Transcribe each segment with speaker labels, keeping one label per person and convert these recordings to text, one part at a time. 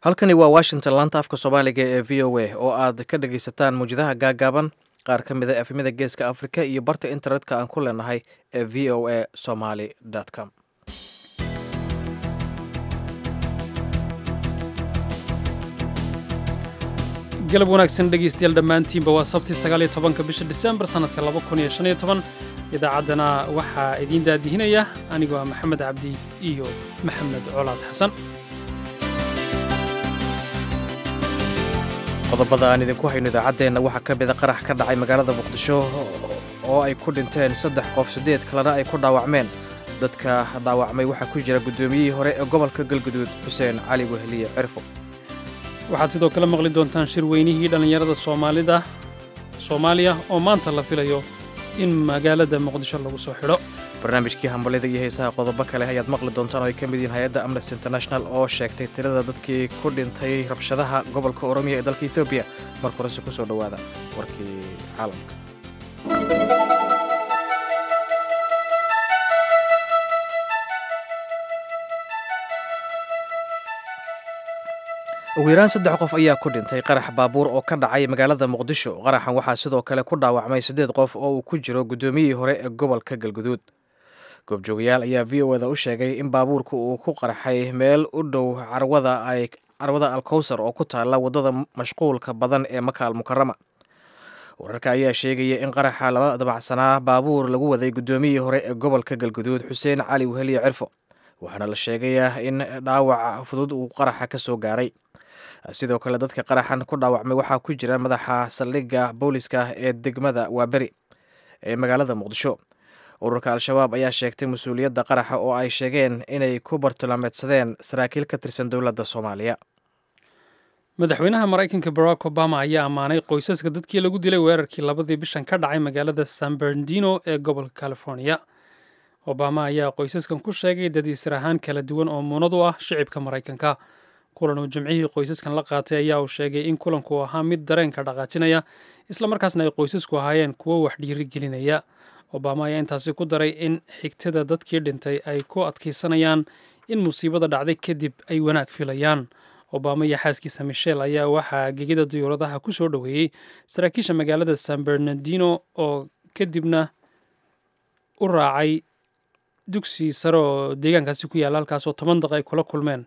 Speaker 1: halkani waa washington laanta afka soomaaliga ee v o a oo aad ka dhagaysataan muwjadaha gaagaaban qaar ka mid a efemyada geeska afrika iyo barta internetka aan ku leenahay ee v o a somaly com
Speaker 2: galab wanaagsan dhegaystayaal dhammaantiinba waa sabti sagaaliyo tobanka bisha disembar sannadka laba kun iyo shan iyo toban idaacaddana waxaa idiin daadihinaya anigoo ah maxamed cabdi iyo maxamed colaad xasan
Speaker 1: qodobada aan idinku hayno idaacaddeenna waxaa ka mida qarax ka dhacay magaalada muqdisho oo ay ku dhinteen saddex qof siddeed kalena ay ku dhaawacmeen dadka dhaawacmay waxaa ku jira guddoomiyihii hore ee gobolka galguduud xuseen cali weheliye cirfo
Speaker 2: waxaad sidoo kale maqli doontaan shir weynihii dhallinyarada soomaalida soomaaliya oo maanta la filayo in magaalada muqdisho lagu soo xidho
Speaker 1: barnaamijkii hambalida iyo heesaha qodobo kale ayaad maqli doontaan oo ay ka mid yihiin hay-adda amnesty international oo sheegtay tirada dadkii ku dhintay rabshadaha gobolka oromiya ee dalka etoobiya marka horese ku soo dhowaada warkii caalamka ugu yaraan saddex qof ayaa ku dhintay qarax baabuur oo ka dhacay magaalada muqdisho qaraxan waxaa sidoo kale ku dhaawacmay siddeed qof oo uu ku jiro guddoomiyihii hore ee gobolka galguduud goobjoogayaal ayaa v o eda u sheegay in baabuurka uu ku qarxay meel u dhow carwada ay carwada alkowsar oo ku taalla waddada mashquulka badan ee makaal mukarama wararka ayaa sheegaya in qaraxa lala dabacsanaa baabuur lagu waday guddoomiyihii hore ee gobolka galguduud xuseen cali weheliye cirfo waxaana la sheegayaa in dhaawac fudud uu qaraxa ka soo gaaray sidoo kale dadka qaraxan ku dhaawacmay waxaa ku jira madaxa saldhigga booliska ee degmada waaberi ee magaalada muqdisho ururka al-shabaab ayaa sheegtay mas-uuliyadda qaraxa oo ay sheegeen inay ku bartilmaameedsadeen saraakiil ka tirsan dowladda soomaaliya
Speaker 2: madaxweynaha maraykanka barack obama ayaa ammaanay qoysaska dadkii lagu dilay weerarkii labadii bishan ka dhacay magaalada san bernardino ee gobolka california obama ayaa qoysaskan ku sheegay dad isir ahaan kala duwan oo muunad u ah shicibka maraykanka kulan uu jimcihii qoysaskan la qaatay ayaa uu sheegay in kulanku ahaa mid dareenka dhaqaajinaya islamarkaasna ay qoysasku ahaayeen kuwo wax dhiiri gelinaya obama ayaa intaasi ku daray in xigtada dadkii dhintay ay ku adkaysanayaan in musiibada dhacday kadib ay wanaag filayaan obama iyo xaaskiisa michel ayaa waxaa gegida diyuuradaha ku soo dhoweeyey saraakiisha magaalada san bernardino oo kadibna u raacay dugsi sare oo deegaankaasi ku yaalla halkaasoo toban daq ay kula kulmeen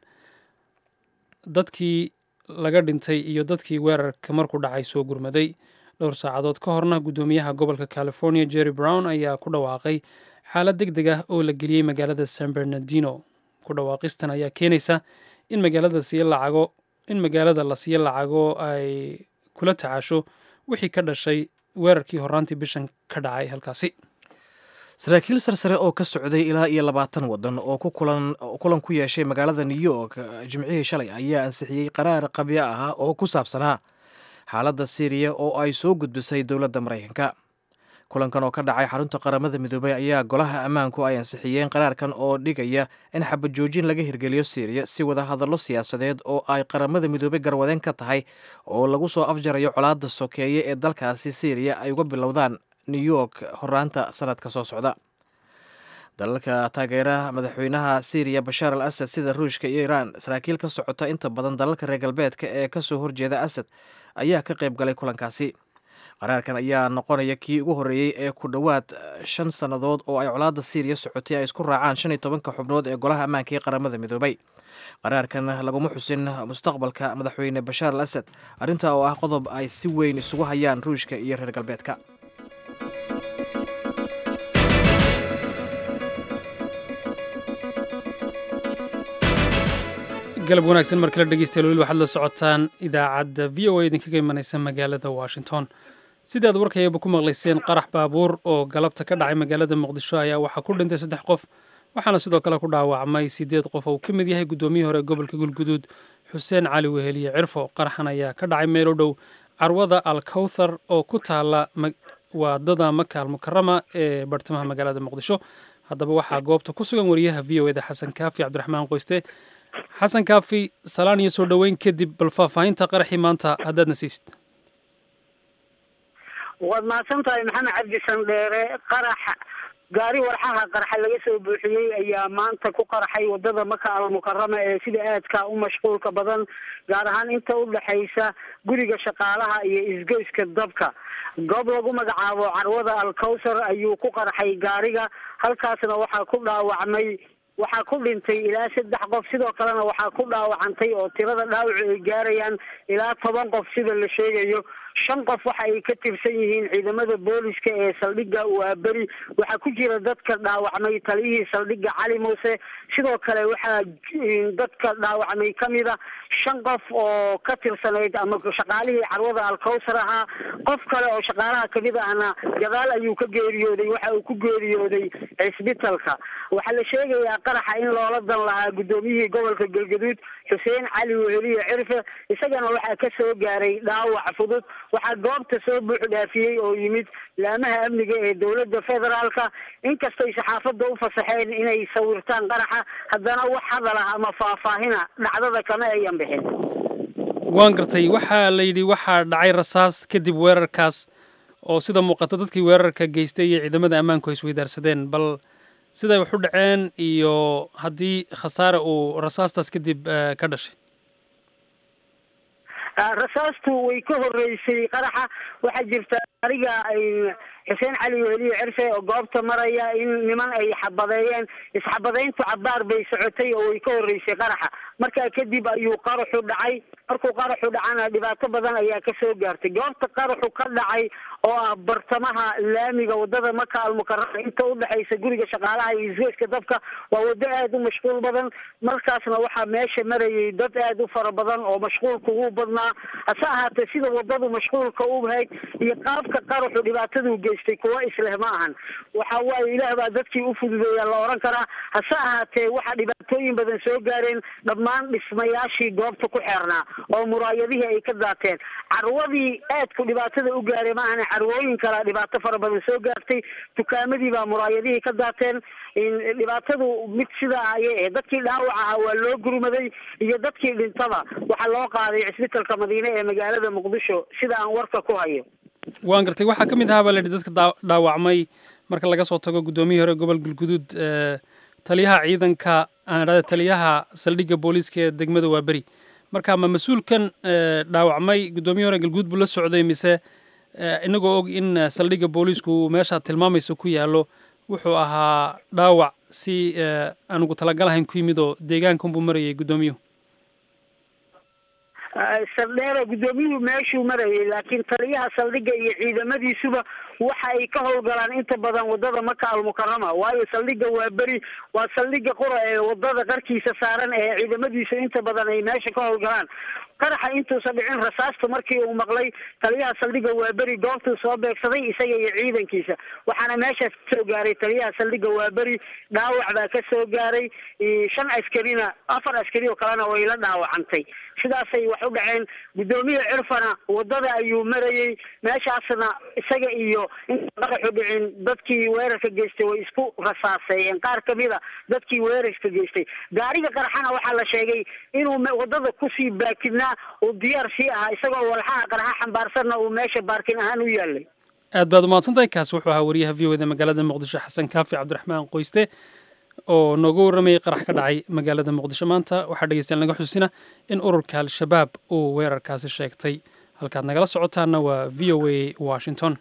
Speaker 2: dadkii laga dhintay iyo dadkii weerarka markuu dhacay soo gurmaday dhowr saacadood ka horna guddoomiyaha gobolka california jerry brown ayaa ku dhawaaqay xaalad deg deg ah oo la geliyey magaalada san bernardino ku dhawaaqistan ayaa keenaysa in magaalada siiyo lacago in magaalada la siiyo lacago ay kula tacaasho wixii ka dhashay weerarkii horraantii bishan ka dhacay halkaasi
Speaker 1: saraakiil sarsare oo ka socday ilaa iyo labaatan waddan oo kulan ku yeeshay magaalada new york jimcihii shalay ayaa ansixiyey qaraar qabyo ah oo ku saabsanaa xaaladda siiriya oo ay soo gudbisay dowladda maraykanka kulankan oo ka dhacay xarunta qaramada midoobay ayaa golaha ammaanku ay ansixiyeen qaraarkan oo dhigaya in xabajoojin laga hirgeliyo siiriya si wada hadallo siyaasadeed oo ay qaramada midoobay garwadeen ka tahay oo lagu soo afjarayo colaadda sokeeye ee dalkaasi siiriya ay uga bilowdaan new york horaanta sanadka soo socda dalalka taageera madaxweynaha syriya bashaar al asad sida ruushka iyo iiraan saraakiil ka socota inta badan dalalka reer galbeedka ee kasoo horjeeda asad ayaa ka qayb galay kulankaasi qaraarkan ayaa noqonaya kii ugu horreeyey ee ku dhowaad shan sannadood oo ay colaadda syriya socotay ay isku raacaan shan iyo tobanka xubnood ee golaha ammaanka ee qaramada midoobay qaraarkan laguma xusin mustaqbalka madaxweyne bashaar al asad arrintaa oo ah qodob ay si weyn isugu hayaan ruushka iyo reer galbeedka
Speaker 2: galab wanaagsan mar kale dhegeystayaal weli waxaad la socotaan idaacadda v o a idinkaga imanaysa magaalada washington sidaad warkayaba ku maqlayseen qarax baabuur oo galabta ka dhacay magaalada muqdisho ayaa waxaa ku dhintay saddex qof waxaana sidoo kale ku dhaawacmay siddeed qof oo ka mid yahay guddoomiyihii hore gobolka galguduud xuseen cali weheliye cirfo qaraxan ayaa ka dhacay meel u dhow carwada alkowthar oo ku taala waadada makaal mukarama ee bartamaha magaalada muqdisho haddaba waxaa goobta ku sugan wariyaha v o eda xasan kaafi cabdiraxmaan qoyste xasan kaafi salaan iyo soo dhoweyn kadib bal faahfaahinta qaraxii maanta haddaadna siisid
Speaker 3: waad mahadsan tahay maxamed cabdi sandheere qarax gaari warxaha qarxa laga soo buuxiyey ayaa maanta ku qarxay wadada maka almukarama ee sida aadka u mashquulka badan gaar ahaan inta u dhexaysa guriga shaqaalaha iyo isgoyska dabka goob lagu magacaabo carwada alkawsar ayuu ku qarxay gaariga halkaasna waxaa ku dhaawacmay waxaa ku dhintay ilaa saddex qof sidoo kalena waxaa ku dhaawacantay oo tirada dhaawacu ay gaarayaan ilaa toban qof sida la sheegayo shan qof waxa ay ka tirsan yihiin ciidamada booliska ee saldhigga waaberi waxaa ku jira dadka dhaawacmay taliyihii saldhigga cali muuse sidoo kale waxaa dadka dhaawacmay kamid a shan qof oo ka tirsanayd ama shaqaalihii carwada alkawsar ahaa qof kale oo shaqaalaha kamid ahna gadaal ayuu ka geeriyooday waxa uu ku geeriyooday cisbitalka waxaa la sheegayaa qaraxa in loola dan lahaa guddoomiyihii gobolka galgaduud xuseen cali weheliye cirfe isagana waxaa ka soo gaaray dhaawac fudud waxaa goobta soo buux dhaafiyey oo yimid laamaha amniga ee dowladda federaalka inkastay saxaafadda u fasaxeen inay sawirtaan qaraxa haddana wax hadal ah ama faahfaahina dhacdada kama ayan bixin
Speaker 2: waan gartay waxaa la yidhi waxaa dhacay rasaas kadib weerarkaas oo sida muuqata dadkii weerarka geystay iyo ciidamada ammaanku ay isweydaarsadeen bal siday wax u dhaceen iyo haddii khasaare uu rasaastaas kadib ka dhashay
Speaker 3: rasaastu way ka horeysay qaraxa waxaa jirta ariga xuseen cali weheliye cirse oo goobta maraya in niman ay xabadeeyeen isxabadeyntu cabaar bay socotay oo way ka horeysay qaraxa markaa kadib ayuu qaraxu dhacay markuu qaraxu dhacana dhibaato badan ayaa kasoo gaartay goobta qaraxu ka dhacay oo ah bartamaha laamiga wadada maka almukarama inta udhexaysa guriga shaqaalaha iyo isgoyska dabka waa wado aada u mashquul badan markaasna waxaa meesha marayay dad aada u fara badan oo mashquulka ugu badnaa hase ahaatee sida wadadu mashquulka u hayd iyo qaabka qaraxu dhibaataduu geystay kuwa isleh ma ahan waxa waaye ilaah baa dadkii u fududeeya la oran karaa hase ahaatee waxaa dhibaatooyin badan soo gaareen dhammaan dhismayaashii goobta ku xeernaa oo muraayadihii ay ka daateen carwadii aadku dhibaatada u gaaray ma ahane carwooyin kalea dhibaato fara badan soo gaartay dukaamadii baa muraayadihii ka daateen dhibaatadu mid sidaa ayay ahayd dadkii dhaawac ahaa waa loo gurmaday iyo dadkii dhintaba waxaa loo qaaday cisbitalka madiine ee magaalada muqdisho sida aan warka ku hayo
Speaker 2: waan gartay waxaa ka mid ahaa baa la yidhi dadka dhaawacmay marka laga soo tago guddoomiyihii hore gobol galguduud taliyaha ciidanka aan idhahda taliyaha saldhigga booliiska ee degmada waaberi marka ma mas-uulkan dhaawacmay guddoomiyihi hore galguud buu la socday mise inagoo og in saldhigga booliisku meesha tilmaamaysa ku yaallo wuxuu ahaa dhaawac si anugu talagalahayn ku yimid oo deegaankanbuu marayay guddoomiyuhu
Speaker 3: saldheera guddoomiyuhu meeshuu marayay laakiin taliyaha saldhigga iyo ciidamadiisuba waxa ay ka howlgalaan inta badan wadada maka almukarama waayo saldhigga waa beri waa saldhigga qura ee wadada qarkiisa saaran ee ciidamadiisu inta badan ay meesha ka howlgalaan qaraxa intuusan dhicin rasaasta markii uu maqlay taliyaha saldhigga waaberi goobtuu soo beegsaday isaga iyo ciidankiisa waxaana meeshaas kasoo gaaray taliyaha saldhigga waaberi dhaawac baa ka soo gaaray shan askarina afar askari oo kalena way la dhaawacantay sidaasay wax u dhaceen guddoomiye cirfana wadada ayuu marayey meeshaasna isaga iyo inta qaraxu dhicin dadkii weerarka geystay way isku rasaaseeyeen qaar kamid a dadkii weerarka geystay gaariga qaraxana waxaa la sheegay inuu wadada kusii baakidnaa uu diyaar sii ahaa isagoo walxaha qaraxa xambaarsanna uu meesha baarkin ahaan u yaalay
Speaker 2: aad baad umahadsantahay kaas wuxuu ahaa wariyaha v o da magaalada muqdisho xasan kaafi cabdiraxmaan qoyste oo nooga warramayay qarax ka dhacay magaalada muqdisho maanta waxaa dhegeystayaal naga xusuusina in ururka al-shabaab uu weerarkaasi sheegtay halkaad nagala socotaana waa v o a washington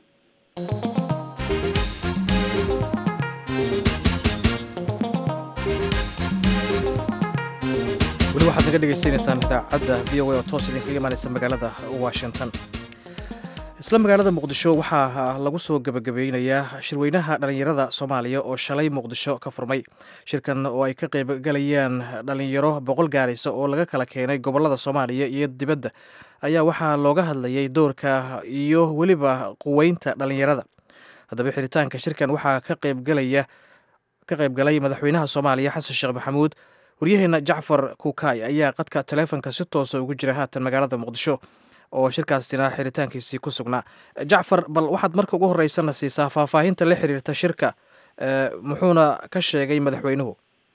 Speaker 1: weli waxaad naga dhegaysanaysaan idaacadda v o a oo toos idinkaga imaanaysa magaalada washington isla magaalada muqdisho waxaa lagu soo gebagabeynayaa shirweynaha dhallinyarada soomaaliya oo shalay muqdisho ka furmay shirkan oo ay ka qaybgalayaan dhallinyaro boqol gaaraysa oo laga kala keenay gobolada soomaaliya iyo dibadda ayaa waxaa looga hadlayay doorka iyo weliba quweynta dhallinyarada haddaba xiritaanka shirkan waxaa ka qaybgalaya ka qaybgalay madaxweynaha soomaaliya xasan sheekh maxamuud waryaheena jacfar kukaay ayaa qadka taleefonka si toosa ugu jira haatan magaalada muqdisho oo shirkaasina xiritaankiisii ku sugnaa jacfar bal waxaad marka ugu horeysana siisaa faahfaahinta la xiriirta shirka muxuuna ka sheegay madaxweynuhu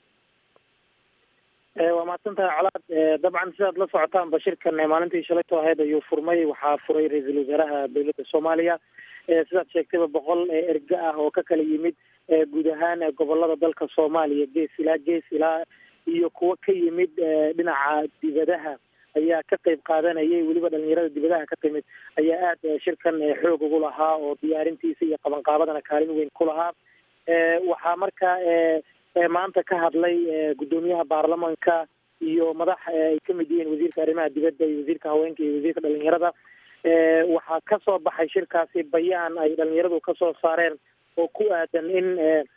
Speaker 4: waa mahadsantahay colaad dabcan sidaad la socotaanba shirkan maalintii shalayto ahayd ayuu furmay waxaa furay ra-iisul wasaaraha dowladda soomaaliya sidaad sheegtayba boqol erga ah oo ka kala yimid guud ahaan gobolada dalka soomaaliya gees ilaa gees ilaa iyo kuwo ka yimid dhinaca dibadaha ayaa ka qeyb qaadanayay weliba dhalinyarada dibadaha ka timid ayaa aada shirkan xoog ugu lahaa oo diyaarintiisa iyo qabanqaabadana kaalin weyn ku lahaa waxaa marka maanta ka hadlay guddoomiyaha baarlamanka iyo madax ay kamid yihiin wasiirka arrimaha dibadda iyo wasiirka haweenka iyo wasiirka dhalinyarada waxaa kasoo baxay shirkaasi bayaan ay dhalinyaradu kasoo saareen oo ku aadan in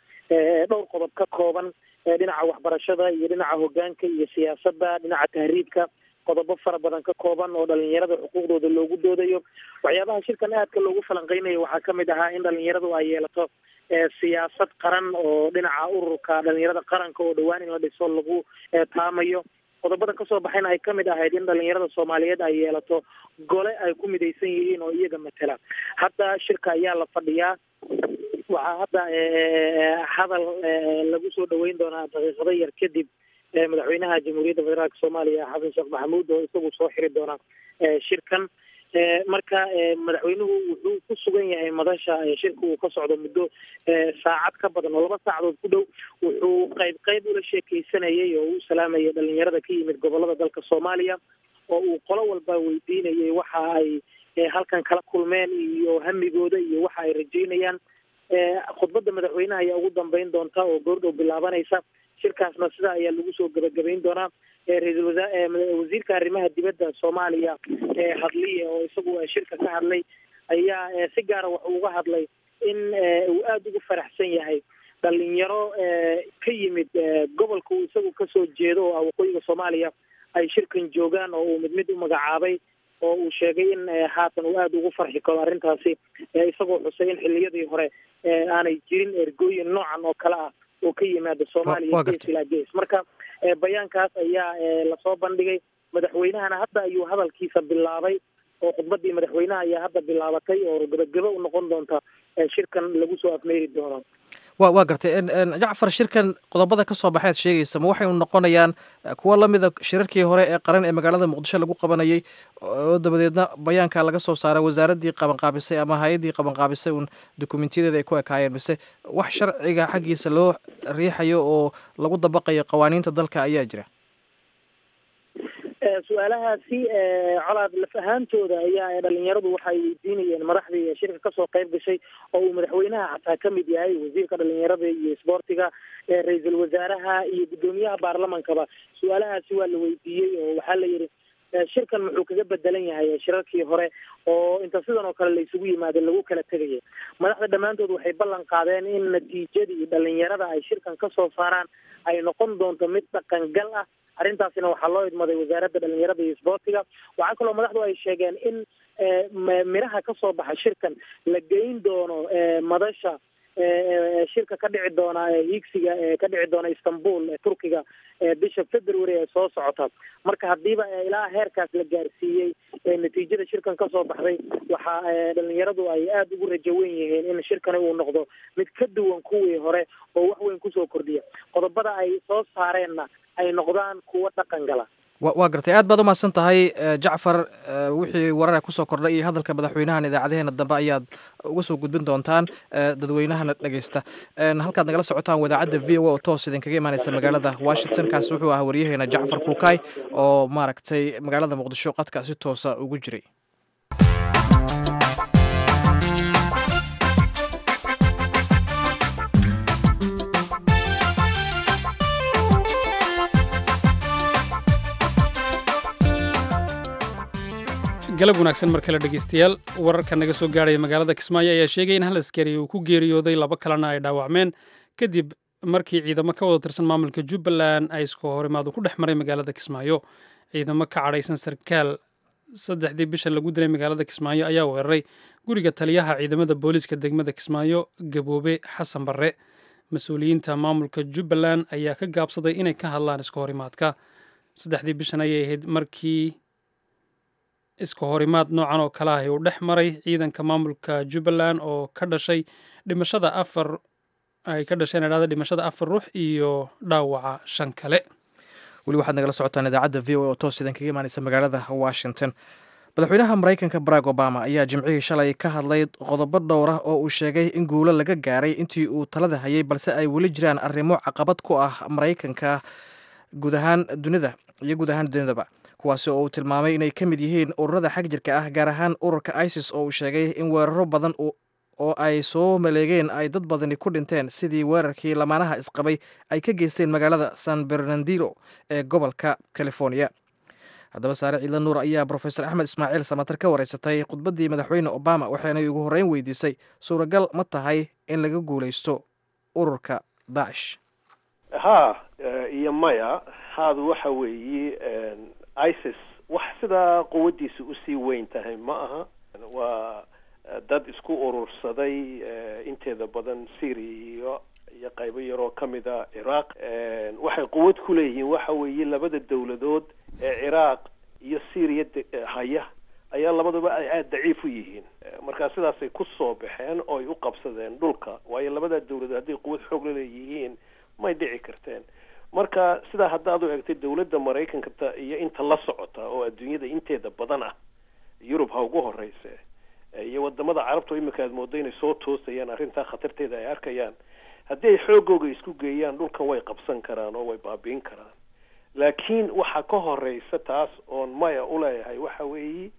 Speaker 4: dhowr qodob ka kooban dhinaca waxbarashada iyo dhinaca hogaanka iyo siyaasadda dhinaca tahriibka qodobo fara badan ka kooban oo dhalinyarada xuquuqdooda loogu doodayo waxyaabaha shirkan aadka loogu falanqeynayo waxaa kamid ahaa in dhalinyaradu ay yeelato siyaasad qaran oo dhinaca ururka dhalinyarada qaranka oo dhowaan in la dhiso lagu taamayo qodobada kasoo baxayna ay kamid ahayd in dhalinyarada soomaaliyeed ay yeelato gole ay ku midaysan yihiin oo iyaga matela hadda shirka ayaa la fadhiyaa waxaa hadda hadal lagu soo dhaweyn doonaa daqiiqado yar kadib madaxweynaha jamhuuriyadda federaalk soomaaliya xasan sheekh maxamuud oo isagu soo xiri doona shirkan marka madaxweynuhu wuxuu ku sugan yahay madasha shirka uu ka socdo muddo saacad ka badan oo laba saacadood ku dhow wuxuu qayb qayb ula sheekeysanayay oo u salaamayay dhalinyarada ka yimid gobolada dalka soomaaliya oo uu qolo walba weydiinayay waxa ay halkan kala kulmeen iyo hamigooda iyo waxa ay rajeynayaan khudbadda madaxweynaha ayaa ugu dambeyn doonta oo goordhow bilaabanaysa shirkaasna sidaa ayaa lagu soo gebagabayn doonaa ra-iisul wasaa wasiirka arrimaha dibadda soomaaliya hadliye oo isagu shirka ka hadlay ayaa si gaara wuxuu uga hadlay in uu aada ugu faraxsan yahay dhalinyaro ka yimid gobolka uu isagu kasoo jeedo oo ah waqooyiga soomaaliya ay shirkan joogaan oo uu mid mid u magacaabay oo uu sheegay in haatan uu aada ugu farxi karo arrintaasi isagoo xusay in xiliyadii hore aanay jirin ergooyin noocan oo kale ah oo ka yimaada soomaaliya gees ilaa gees marka bayaankaas ayaa lasoo bandhigay madaxweynahana hadda ayuu hadalkiisa bilaabay oo khudbadii madaxweynaha ayaa hadda bilaabatay oo gebagebo u noqon doonta shirkan lagu soo afmeeri doono
Speaker 1: wa waa gartay jacfar shirkan qodobada ka soo baxeed sheegaysa ma waxay noqonayaan kuwa lamida shirarkii hore ee qaran ee magaalada muqdisho lagu qabanayay oo dabadeedna bayaanka laga soo saaray wasaaraddii qabanqaabisay ama hay-addii qabanqaabisay uun dukumentyadeeda ay ku ekaayeen mise wax sharciga xaggiisa loo riixayo oo lagu dabaqayo qawaaniinta dalka ayaa jira
Speaker 4: su-aalahaasi colaad laf ahaantooda ayaa dhalinyaradu waxay weydiinayeen madaxdii shirka kasoo qayb gashay oo uu madaxweynaha xataa kamid yahay wasiirka dhalinyarada iyo isboortiga ra-iisul wasaaraha iyo guddoomiyaha baarlamankaba su-aalahaasi waa la weydiiyey oo waxaa la yidhi shirkan muxuu kaga bedelan yahay shirarkii hore oo inta sidan oo kale la isugu yimaado lagu kala tegaya madaxda dhammaantood waxay ballan qaadeen in natiijadii dhalinyarada ay shirkan kasoo saaraan ay noqon doonto mid dhaqangal ah arrintaasina waxaa loo idmaday wasaaradda dhalinyarada iyo isboortiga waxaa kaloo madaxdu ay sheegeen in miraha kasoo baxa shirkan la geyn doono madasha shirka ka dhici doona hiigsiga ka dhici doona istanbul turkiga bisha february ee soo socota marka hadiiba ilaa heerkaas la gaarsiiyey natiijada shirkan kasoo baxday waxa dhalinyaradu ay aada ugu rajo wen yihiin in shirkani uu noqdo mid ka duwan kuwii hore oo wax weyn kusoo kordhiya qodobada ay soo saareenna ay noqdaan kuwo dhaqan gala
Speaker 1: waa gartay aad baad umahadsan tahay jacfar wixii warara kusoo kordhay iyo hadalka madaxweynahan idaacadeheena dambe ayaad uga soo gudbin doontaan dadweynahana dhegeysta halkaad nagala socotaan wadaacadda v o oo toos idinkaga imaaneysa magaalada washington kaasi wuxuu ahaa waryaheena jacfar kuukay oo maaragtay magaalada muqdisho qadka si toosa ugu jiray
Speaker 2: galab wanaagsan mar kale dhegeystayaal wararka naga soo gaarhaya magaalada kismaayo ayaa sheegay in hal askari uu ku geeriyooday laba kalena ay dhaawacmeen kadib markii ciidamo ka wada tirsan maamulka jubbaland ay isku horimaadu ku dhex maray magaalada kismaayo ciidamo ka cadhaysan sarkaal saddexdii bishan lagu dilay magaalada kismaayo ayaa weeraray guriga taliyaha ciidamada booliiska degmada kismaayo gaboobe xasan barre mas-uuliyiinta maamulka jubbaland ayaa ka gaabsaday inay ka hadlaan iska horimaadka saddexdii bishan ayay ahayd markii iska horimaad noocan oo kale ah uu dhex maray ciidanka maamulka jubbaland oo ka dhashay dhimashada afar ay ka dhasheen idhahda dhimashada afar ruux iyo dhaawaca shan kale
Speaker 1: weli waxaad nagala socotaan idaacadda v o oo toos idan kaga imaaneysa magaalada washington madaxweynaha maraykanka barack obama ayaa jimcihii shalay ka hadlay qodobo dhowr ah oo uu sheegay in guulo laga gaaray intii uu talada hayay balse ay weli jiraan arrimo caqabad ku ah maraykanka guud ahaan dunida iyo guud ahaan dunidaba kuwaasi oo uu tilmaamay inay ka mid yihiin ururada xag jirka ah gaar ahaan ururka isis oo uu sheegay in weeraro badan oo ay soo maleegeen ay dad badani ku dhinteen sidii weerarkii lamaanaha isqabay ay ka geysteen magaalada san bernardino ee gobolka california haddaba saare ciidla nuur ayaa brofesor axmed ismaaciil samatar ka wareysatay khudbaddii madaxweyne obama waxaanay ugu horreyn weydiisay suuragal ma tahay in laga guulaysto ururka daacish
Speaker 5: ha iyo maya haadu waxa weeye isis wax sidaa quwaddiisa usii weyn tahay ma aha waa dad isku urursaday inteeda badan syria iyo iyo qaybo yaroo ka mid a ciraaq waxay quwad ku leeyihiin waxa weeye labada dawladood ee ciraaq iyo syria haya ayaa labaduba ay aada daciif u yihiin markaa sidaasay ku soo baxeen oo ay u qabsadeen dhulka waayo labada dawladood hadday quwad xoog la leeyihiin may dhici karteen marka sidaa haddaad u egtay dawladda maraykanka iyo inta la socota oo adduunyada inteeda badan ah yurub ha ugu horeyse iyo wadamada carabta oo imika aad moodo inay soo toosayaan arrintaa khatarteeda ay arkayaan haddii ay xoogooga isku geeyaan dhulkan way qabsan karaan oo way baabiin karaan laakiin waxaa ka horeysa taas oon maya uleeyahay waxa weeye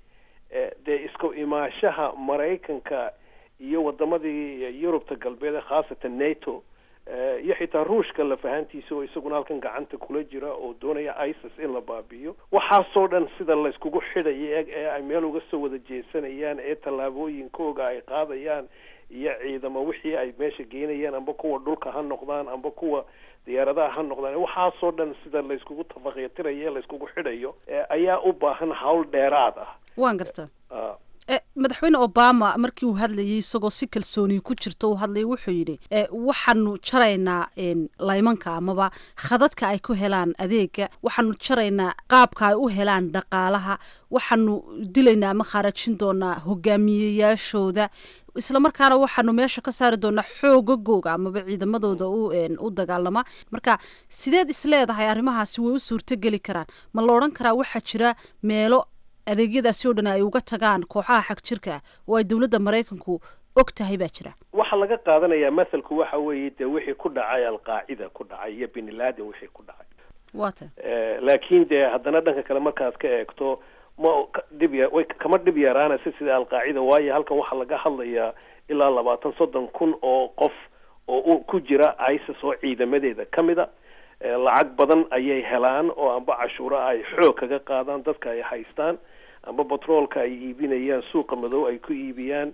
Speaker 5: dee isku imaashaha maraykanka iyo wadamadii yurubta galbeed khaasatan nato iyo xitaa ruushka lafahantiisa oo isaguna halkan gacanta kula jira oo doonaya isis in la baabi'iyo waxaasoo dhan sida layskugu xidhayo eg ee ay meel uga soo wada jeesanayaan ee tallaabooyinkooga ay qaadayaan iyo ciidamo wixii ay meesha geynayaan amba kuwa dhulka ha noqdaan amba kuwa diyaaradaha ha noqdaan waxaasoo dhan sida layskugu tafaqyatirayo ee layskugu xidhayo ayaa u baahan hawl dheeraad ah
Speaker 6: waan garta madaxweyne obama markii uu hadlayay isagoo si kalsooni ku jirto uu hadlayay wuxuu yidhi waxaanu jaraynaa laymanka amaba khadadka ay ku helaan adeega waxaanu jaraynaa qaabka ay u helaan dhaqaalaha waxaanu dilaynaa ama khaarajin doonaa hogaamiyeyaashooda isla markaana waxaanu meesha ka saari doonaa xoogagooga amaba ciidamadooda u dagaalama marka sideed isleedahay arrimahaasi way u suurtogeli karaan ma la odhan karaa waxaa jira meelo adeegyadaasi oo dhan ay uga tagaan kooxaha xag jirka ah oo ay dowladda maraykanku og tahay baa jira
Speaker 5: waxaa laga qaadanayaa mathalku waxa weeye dee wixii ku dhacay alqaacida ku dhacay iyo bin laden wixii ku dhacay
Speaker 6: wata
Speaker 5: laakiin dee haddana dhanka kale markaad ka eegto ma dhib ya way kama dhib yaraanaysa sida alqaacida waayo halkan waxaa laga hadlayaa ilaa labaatan soddon kun oo qof oo ku jira isis oo ciidamadeeda ka mid a lacag badan ayay helaan oo amba cashuura ay xoog kaga qaadaan dadka ay haystaan amba batroolka ay iibinayaan suuqa madow ay ku iibiyaan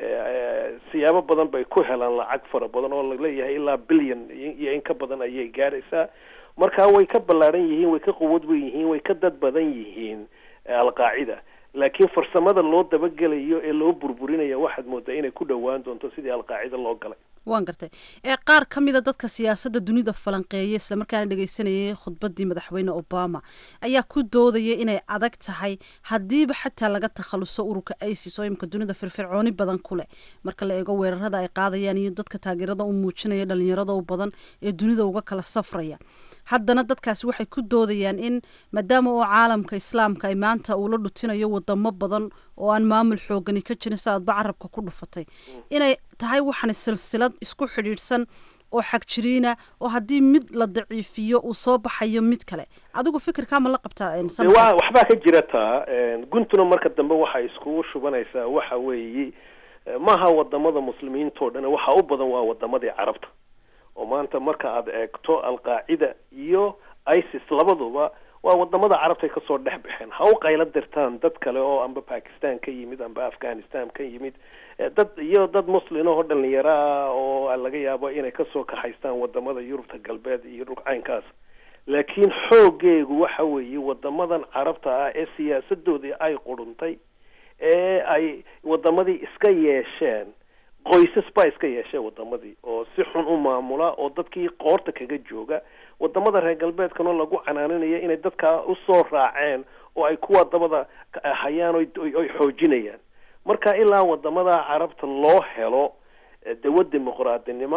Speaker 5: siyaabo badan bay ku helaan lacag fara badan oo laleeyahay ilaa billion iyo in ka badan ayay gaadhaysaa marka way ka ballaaran yihiin way ka quwad weyn yihiin way ka dad badan yihiin alqaacida laakiin farsamada loo dabagelayo ee loo burburinaya waxaad moodaa inay ku dhowaan doonto sidii alqaacida loo galay
Speaker 6: waan gartay ee qaar ka mida dadka siyaasadda dunida falanqeeya islamarkaana dhegeysanayay khudbaddii madaxweyne obama ayaa ku doodaya inay adag tahay haddiiba xataa laga takhaluso ururka isis oo imika dunida firfircooni badan ku leh marka la eego weerarada ay qaadayaan iyo dadka taageerada u muujinaya dhalinyarada u badan ee dunida uga kala safraya haddana dadkaasi waxay ku doodayaan in maadaama oo caalamka islaamka ay maanta uu la dhutinayo wadamo badan oo aan maamul xoogani ka jirin sa aadba carabka ku dhufatay inay tahay waxaan silsilad isku xidhiidhsan oo xagjiriina oo haddii mid la daciifiyo uu soo baxayo mid kale adigu fikirkaa ma la qabtaa
Speaker 5: waxbaa ka jira taa guntuna marka dambe waxay iskugu shubanaysaa waxa weeye maaha wadamada muslimiinta o dhan waxa u badan waa wadamadii carabta oo maanta marka aad eegto alqaacida iyo isis labaduba waa wadamada carabtay kasoo dhex baxeen ha u qaylo dirtaan dad kale oo amba bakistan ka yimid amba afghanistan ka yimid dad iyo dad muslin oo dhalinyaro ah oo laga yaabo inay kasoo kaxaystaan wadamada yurubta galbeed iyo dhul caynkaas laakiin xoogeegu waxa weeye wadamadan carabta ah ee siyaasadoodii ay quruntay ee ay wadamadii iska yeesheen qoysas baa iska yeeshee wadamadii oo si xun u maamula oo dadkii qoorta kaga jooga wadamada reer galbeedkanoo lagu canaaninayo inay dadkaa usoo raaceen oo ay kuwa dabada hayaan oy xoojinayaan marka ilaa wadamada carabta loo helo dawad dimuqraadinima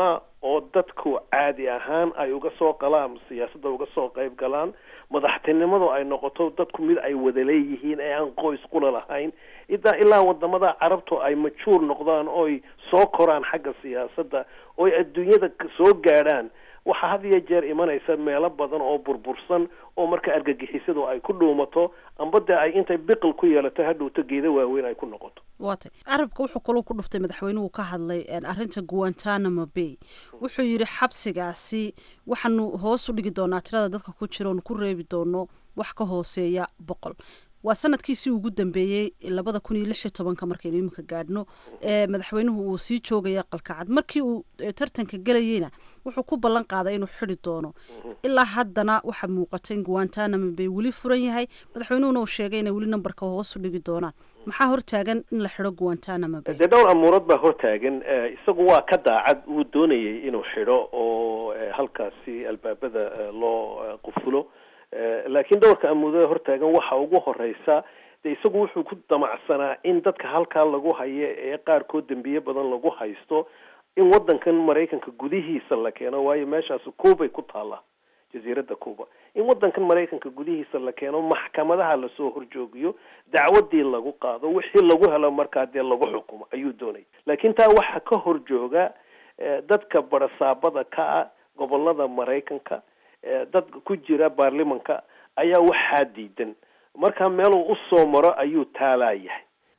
Speaker 5: oo dadku caadi ahaan ay uga soo qalaan siyaasadda uga soo qayb galaan madaxtinimadu ay noqoto dadku mid ay wada leeyihiin ee aan qoys qula lahayn idaa ilaa wadamada carabtu ay majuur noqdaan oy soo koraan xagga siyaasadda oy adduunyada soo gaadhaan waxaa had iyo jeer imanaysa meelo badan oo burbursan oo marka argagixisadu ay ku dhuumato amba dee ay intay biqil ku yeelato hadhowto geeda waaweyn ay ku noqoto
Speaker 6: waatay carabka wuxuu kaloo ku dhuftay madaxweynuhu ka hadlay arrinta guantanamo bay wuxuu yidhi xabsigaasi waxaanu hoos u dhigi doonaa tirada dadka ku jira oonu ku reebi doono wax ka hooseeya boqol waa sanadkiisii ugu dambeeyey labada kun iyo lix iyo tobanka markaynu iminka gaadhno ee madaxweynuhu uu sii joogaya qalkacad markii uu tartanka gelayeyna wuxuu ku ballan qaaday inuu xidi doono ilaa haddana waxaa muuqata in guantanamo bay weli furan yahay madaxweynuhuna uu sheegay inay weli nambarka hoos u dhigi doonaan maxaa hortaagan in la xido guantanamo bay
Speaker 5: dee dhowr amuurood baa hortaagan isagu waa ka daacad uu doonayay inuu xidho oo halkaasi albaabada loo qufulo laakiin dhowrka amuudada hortaagan waxa ugu horeysa de isagu wuxuu ku damacsanaa in dadka halkaa lagu hayo ee qaarkood dembiye badan lagu haysto in wadankan maraykanka gudihiisa la keeno waayo meeshaas cubay ku taalla jasiiradda cuba in wadankan maraykanka gudihiisa la keeno maxkamadaha lasoo horjoogiyo dacwadii lagu qaado wixii lagu helo markaa dee lagu xukumo ayuu doonaya laakiin taa waxaa ka horjooga dadka barasaabada ka ah gobolada maraykanka dad ku jira baarlimanka ayaa waxaa diidan marka meeluu usoo maro ayuu taalaayahay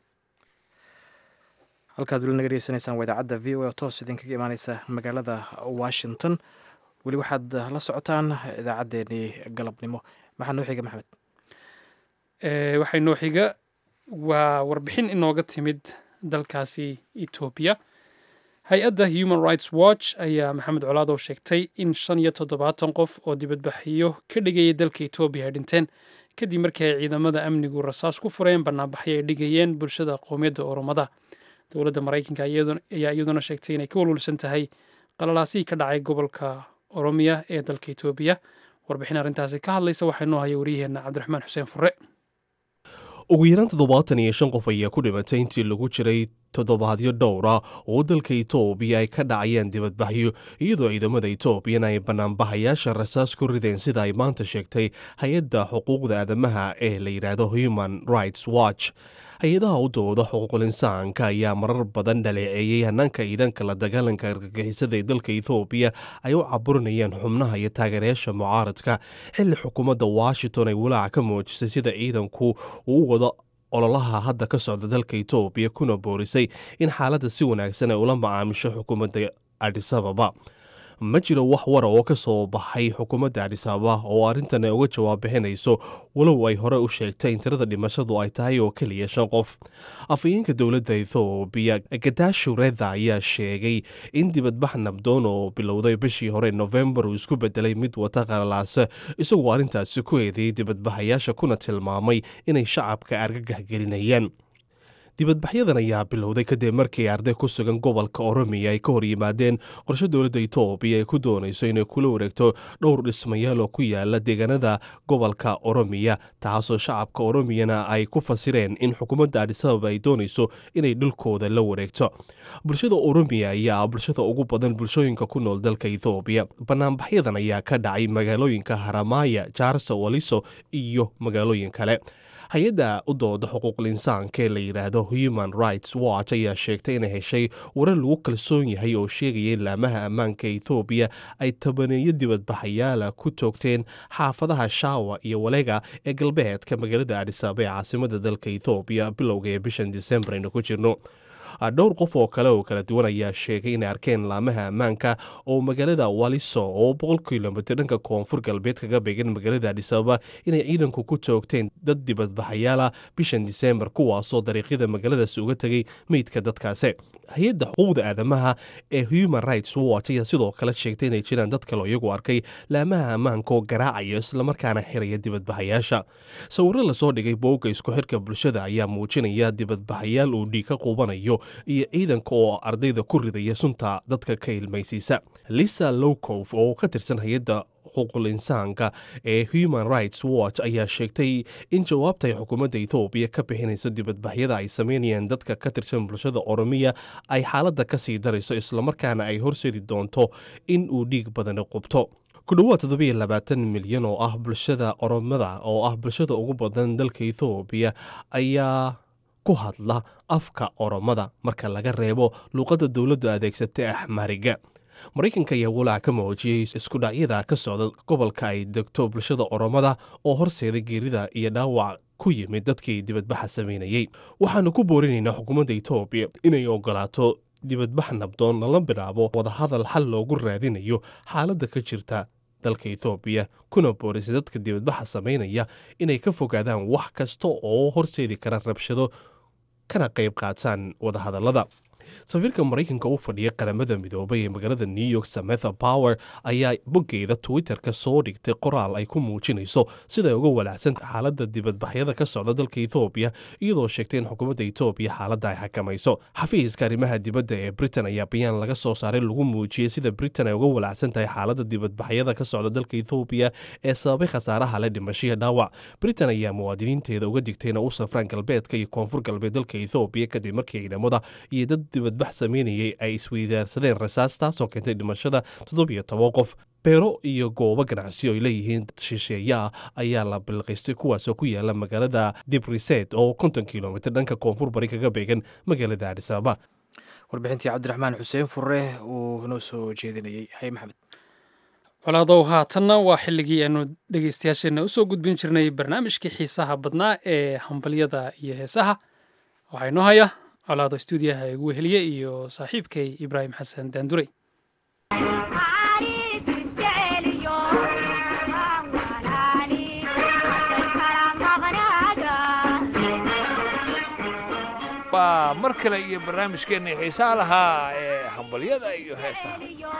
Speaker 1: halkaad weli naga dhegeysanaysaan waa idaacadda v o a oo toos idinkaga imaaneysa magaalada washington weli waxaad la socotaan idaacaddeenii galabnimo maxaa noo xiga maxamed
Speaker 2: waxay noo xiga waa warbixin inooga timid dalkaasi etoobiya hay-adda human rights watch ayaa maxamed colaadow sheegtay in shan iyo toddobaatan qof oo dibadbaxyo ka dhigayay dalka etoobiya ay dhinteen kadib markii ay ciidamada amnigu rasaas ku fureen banaanbaxyo ay dhigayeen bulshada qowmiyadda oromada dowladda maraykanka ayaa iyaduna sheegtay inay ka walwalsan tahay qalalaasihii ka dhacay gobolka oromiya ee dalka etoobiya warbixin arrintaasi ka hadlaysa waxaa noo haya wariyaheenna cabdiraxmaan xuseen fure
Speaker 7: ugu yaraan toddobaatan iyo shan qof ayaa ku dhimatay intii lagu jiray toddobaadyo dhowra oo dalka etoobiya ay ka dhacayeen dibadbaxyo iyadoo ciidamada etoobiyana ay banaanbahayaasha rasaas ku rideen sida ay maanta sheegtay hay-adda xuquuqda aadamaha ee la yidhaahdo human rights watch hay-adaha u dooda xuquuqul insaanka ayaa marar badan dhaleeceeyey hanaanka ciidanka la dagaalanka argagixisada ee dalka ethoobiya ay u caburinayeen xubnaha iyo taageerayaasha mucaaradka xilli xukuumadda washington ay walaaca ka muujisay sida ciidanku uu wado ololaha hadda ka socda dalka etoobiya kuna boorisay in xaaladda si wanaagsan ay ula macaamisho xukuumadda adisababa ma jiro wax wara oo ka soo baxay xukuumadda adisababa oo arrintan ay uga jawaab bixinayso walow ay hore u sheegtay in tirada dhimashadu ay tahay oo keliya shan qof afhayeenka dowladda ethoobiya gadashu reda ayaa sheegay in dibadbax nabdoon oo bilowday bishii hore novembar uu isku bedelay mid wata qalalaase isagoo arrintaasi ku eedeeyey dibadbaxayaasha kuna tilmaamay inay shacabka argagax gelinayaan dibadbaxyadan ayaa bilowday kadib markii arday ku sugan gobolka oromiya ay ka hor yimaadeen qorshe dowladda etoobiya ay ku doonayso inay kula wareegto dhowr dhismayaal oo ku yaala deegaanada gobolka oromiya taasoo shacabka oromiyana ay ku fasireen in xukuumadda adisababa ay doonayso inay dhulkooda la wareegto bulshada oromiya ayaa bulshada ugu badan bulshooyinka ku nool dalka ethoobiya banaanbaxyadan ayaa ka dhacay magaalooyinka haramaya jaarso waliso iyo magaalooyin kale hay-adda u dooda xuquuqul insaanka ee la yidhaahdo human rights watch ayaa sheegtay inay heshay warar lagu kalsoon yahay oo sheegaya in laamaha ammaanka ethoobiya ay tabaneeyo dibadbaxayaala ku toogteen xaafadaha shaawa iyo walega ee galbeedka magaalada adhisaaba ee caasimada dalka ethoobiya bilowga ee bishan disembar aynu ku jirno dhowr qof oo kale oo kala duwan ayaa sheegay inay arkeen laamaha ammaanka oo magaalada waliso oo boqol kilomitr dhanka koonfur galbeed kaga beegan magaalada adhisababa inay ciidanku ku toogteen dad dibadbaxayaala bishan disembar kuwaasoo dariiqyada magaaladaasi uga tegay meydka dadkaasi hay-adda xuquuqda aadamaha ee human rights watch ayaa sidoo kale sheegtay inay jiraan dad kale iyagu arkay laamaha ammaanka oo garaacaya islamarkaana xiraya dibadbaxayaasha sawiro lasoo dhigay boogga isku xirka bulshada ayaa muujinaya dibadbaxayaal uu dhiig ka quubanayo iyo ciidanka oo ardayda ku ridaya sunta dadka ka ilmaysiisa lisa lowcof oo ka tirsan hay-adda xuquuqul insaanka ee human rights watch ayaa sheegtay in jawaabta ay xukuumadda ethoobiya ka bixinayso dibadbaxyada ay sameynayaan dadka ka tirsan bulshada oromiya ay xaaladda ka sii darayso islamarkaana ay horseedi doonto in uu dhiig badani qubto ku dhowaad toddobiyo labaatan milyan oo ah bulshada oromada oo ah bulshada ugu badan dalka ethoobiya ayaa ku hadla afka oromada marka laga reebo luuqadda dowladdu adeegsatay axmariga maraykanka ayaa walaac ka muujiyey iskudhacyada ka socda gobolka ay degto bulshada oromada oo horseeda geerida iyo dhaawac ku yimid dadkii dibadbaxa sameynayey waxaanu ku boorinaynaa xukuumadda etoobiya inay ogolaato dibadbax nabdoon lala bilaabo wadahadal xal loogu raadinayo xaaladda ka jirta dalka ethoobiya kuna boorisay dadka dibadbaxa sameynaya inay ka fogaadaan wax kasta oo horseedi kara rabshado kana qayb qaataan wadahadallada safiirka maraykanka u fadhiya qaramada midoobay ee magaalada new york sametha power ayaa boggeeda twitter-ka soo dhigtay qoraal ay ku muujinayso siday uga walaacsan xaaladda dibadbaxyada ka socda dalka ethoobiya iyadoo sheegtay in xukuumadda etoobiya xaaladda ay xakamayso xafiiska arrimaha dibadda ee britain ayaa bayaan laga soo saaray lagu muujiyey sida britain ay uga walaacsan tahay xaaladda dibadbaxyada ka socda dalka ethoobiya ee sababay khasaaraha le dhimashiya dhaawac britain ayaa muwaadiniinteeda uga digtay inay u safraan galbeedka iyo koonfur galbeed dalka ethoobiya kadib markii ciidamada iyo dad dibadbax sameynayay ay isweydaarsadeen rasaas taasoo keentay dhimashada toddobiyo toban qof beero iyo goobo ganacsiyo ay leeyihiin dad shisheeye ah ayaa la bilqiystay kuwaasoo ku yaala magaalada dibriset oo konton kilomitr dhanka koonfur bari kaga beegan magaalada adis ababa
Speaker 1: warbixintii cabdiraxmaan xuseen furre uu inoo soo jeedinayey hay maxamed
Speaker 2: colaadow haatanna waa xilligii aanu dhegeystayaasheenna usoo gudbin jirnay barnaamijkii xiisaha badnaa ee hambalyada iyo heesaha waxaa inoo haya colaado stuudiyaha igu weheliye iyo saaxiibkay ibraahim xasan daandurey
Speaker 8: waa mar kale iyo barnaamijkeenna xiisaha lahaa ee hambalyada iyo heesaha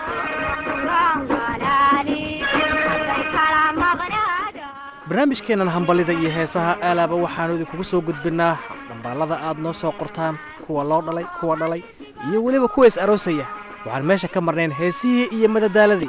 Speaker 1: barnaamijkeennan hambalida iyo heesaha aalaaba waxaannu idinkugu soo gudbinnaa dhambaalada aad noo soo qortaan kuwa loo dhalay kuwa dhalay iyo weliba kuwa is aroosaya waxaan meesha ka marnayn heesihii iyo madadaaladii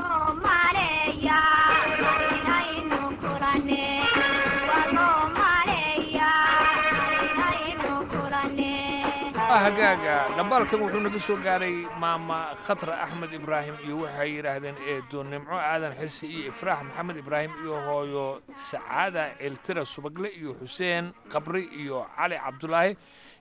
Speaker 8: hagaaga dhambaalkan wuxuu naga soo gaaray maama khatra axmed ibraahim iyo waxay yidhaahdeen eedo nimco aadan xisi iyo ifraax maxamed ibraahim iyo hooyo sacaada ciltira subagle iyo xuseen qabri iyo cali cabdulaahi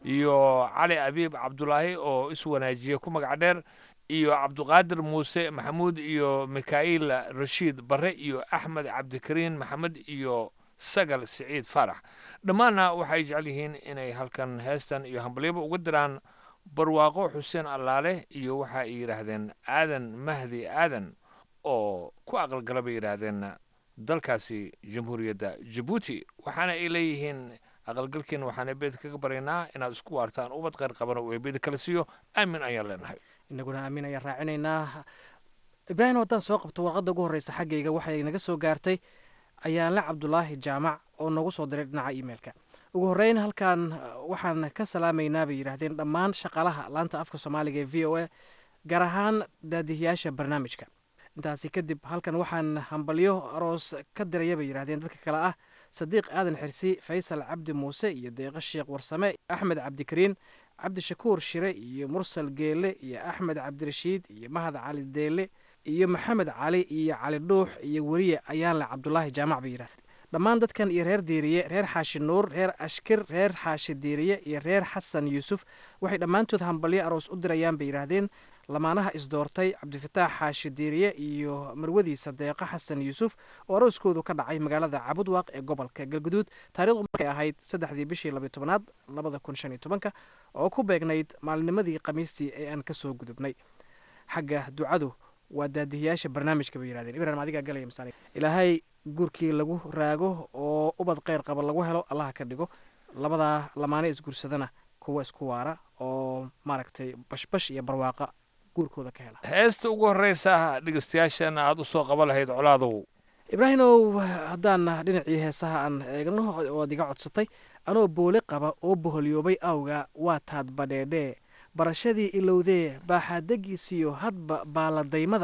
Speaker 8: iyo cali abiib cabdulaahi oo iswanaajiya ku magac dheer iyo cabduqaadir muuse maxamuud iyo mikha'iil rashiid barre iyo axmed cabdikariin maxamed iyo sagal siciid faarax dhammaanna waxay jecel yihiin inay halkan heestan iyo hambalyaba uga diraan barwaaqo xuseen allaale iyo waxa ay yidhaahdeen aadan mahdi aadan oo ku aqalgala bay yidhaahdeen dalkaasi jamhuuriyadda jabuuti waxaana ay leeyihiin aqalgalkiina waxaan eebeda kaga baryaynaa inaad isku waartaan ubad qayr qaban oo eebeda kala siiyo aamin ayaan leenahay
Speaker 1: inaguna aamin ayaan raacinaynaa ibraahim haddaan soo qabto warqadda ugu horreysa xaggayga waxay naga soo gaartay ayaanle cabdulaahi jaamac oo noogu soo diray dhinaca imeilka ugu horreyn halkan waxaan ka salaamaynaa bay yidhaahdeen dhammaan shaqaalaha laanta afka soomaaliga ee v o a gaar ahaan daadihiyaasha barnaamijka intaasi kadib halkan waxaan hambalyo aroos ka diraya bay yidhahdeen dadka kale ah sadiiq aadan xirsi faysal cabdi muuse iyo deeqo sheekh warsame axmed cabdikariin cabdishakuur shire iyo mursal geele iyo axmed cabdirashiid iyo mahad cali deele iyo maxamed cali iyo cali dhuux iyo weriye ayaanle cabdulaahi jaamac bay yidhahdeen dhammaan dadkan iyo reer diiriye reer xaashi nuur reer ashkir reer xaashi diiriye iyo reer xasan yuusuf waxay dhammaantood hambalyo aroos u dirayaan bay yidhaahdeen lamaanaha isdoortay cabdifataax xaashi diiriye iyo marwadiisa deeqo xasan yuusuf oo arooskoodu ka dhacay magaalada cabudwaaq ee gobolka galguduud taarikhdu markay ahayd saddexdii bishii labiyo tobanaad labada kun shan iyo tobanka oo ku beegnayd maalinimadii khamiistii ee aan ka soo gudubnay xagga ducadu waa daadihiyaasha barnaamijka bay yidhahdeen ibrahim adigaa galaya masaani ilaahay guurkii lagu raago oo ubad kheyr qaba lagu helo allaha ka dhigo labadaa lamaane isguursadana kuwa isku waara oo maaragtay bashbash iyo barwaaqa guurkooda ka hela
Speaker 8: heesta ugu horreysa dhegeystayaashana aad u soo qaban lahayd colaadow
Speaker 1: ibraahimow haddaan dhinacii heesaha aan eegno oad iga codsatay anoo boole qaba oo boholyoobay awga waa taad badheedhee barashadii ilowdee baaxaadagiisiyo hadba baaladaymada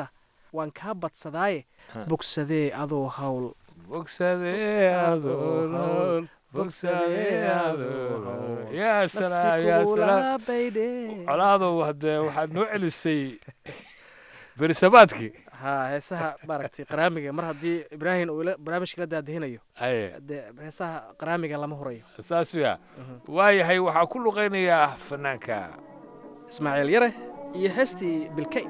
Speaker 1: waan kaa badsadaaye bogsadee adoo hawl
Speaker 8: bogsadee adoo nool bogsadee adoo nool yaa salaam yaa salaam colaadow haddee waxaad noo celisay berisabaadkii
Speaker 1: ha heesaha maaragtay qaraamiga mar haddii ibraahim uu ila- barnaamijka la daadihinayo
Speaker 8: aye
Speaker 1: dee heesaha qaraamiga lama hurayo
Speaker 8: saas ya waayahay waxaa ku luqaynayaa fanaanka
Speaker 1: ismaaciil yare iyo heestii bilkay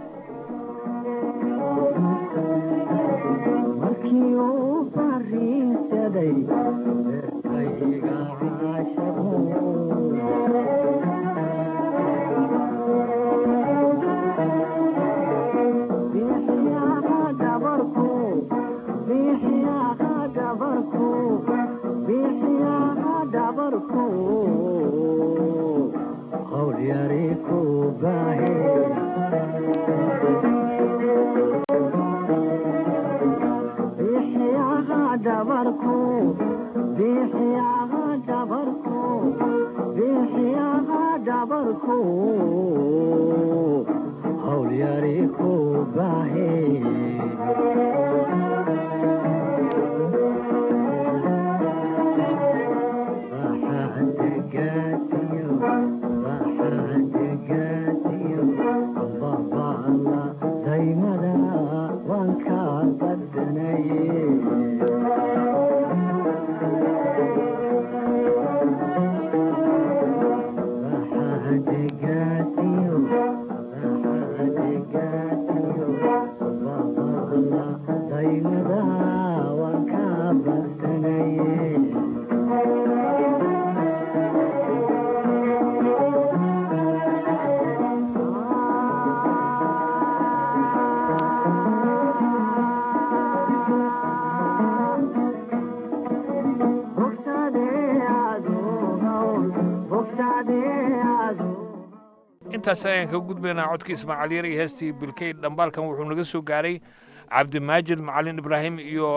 Speaker 8: intaas ayaan kaga gudbaynaa codkii ismaaciil yar iyo heestii bilkey dhambaalkan wuxuu naga soo gaaray cabdimaajid macalin ibraahim iyo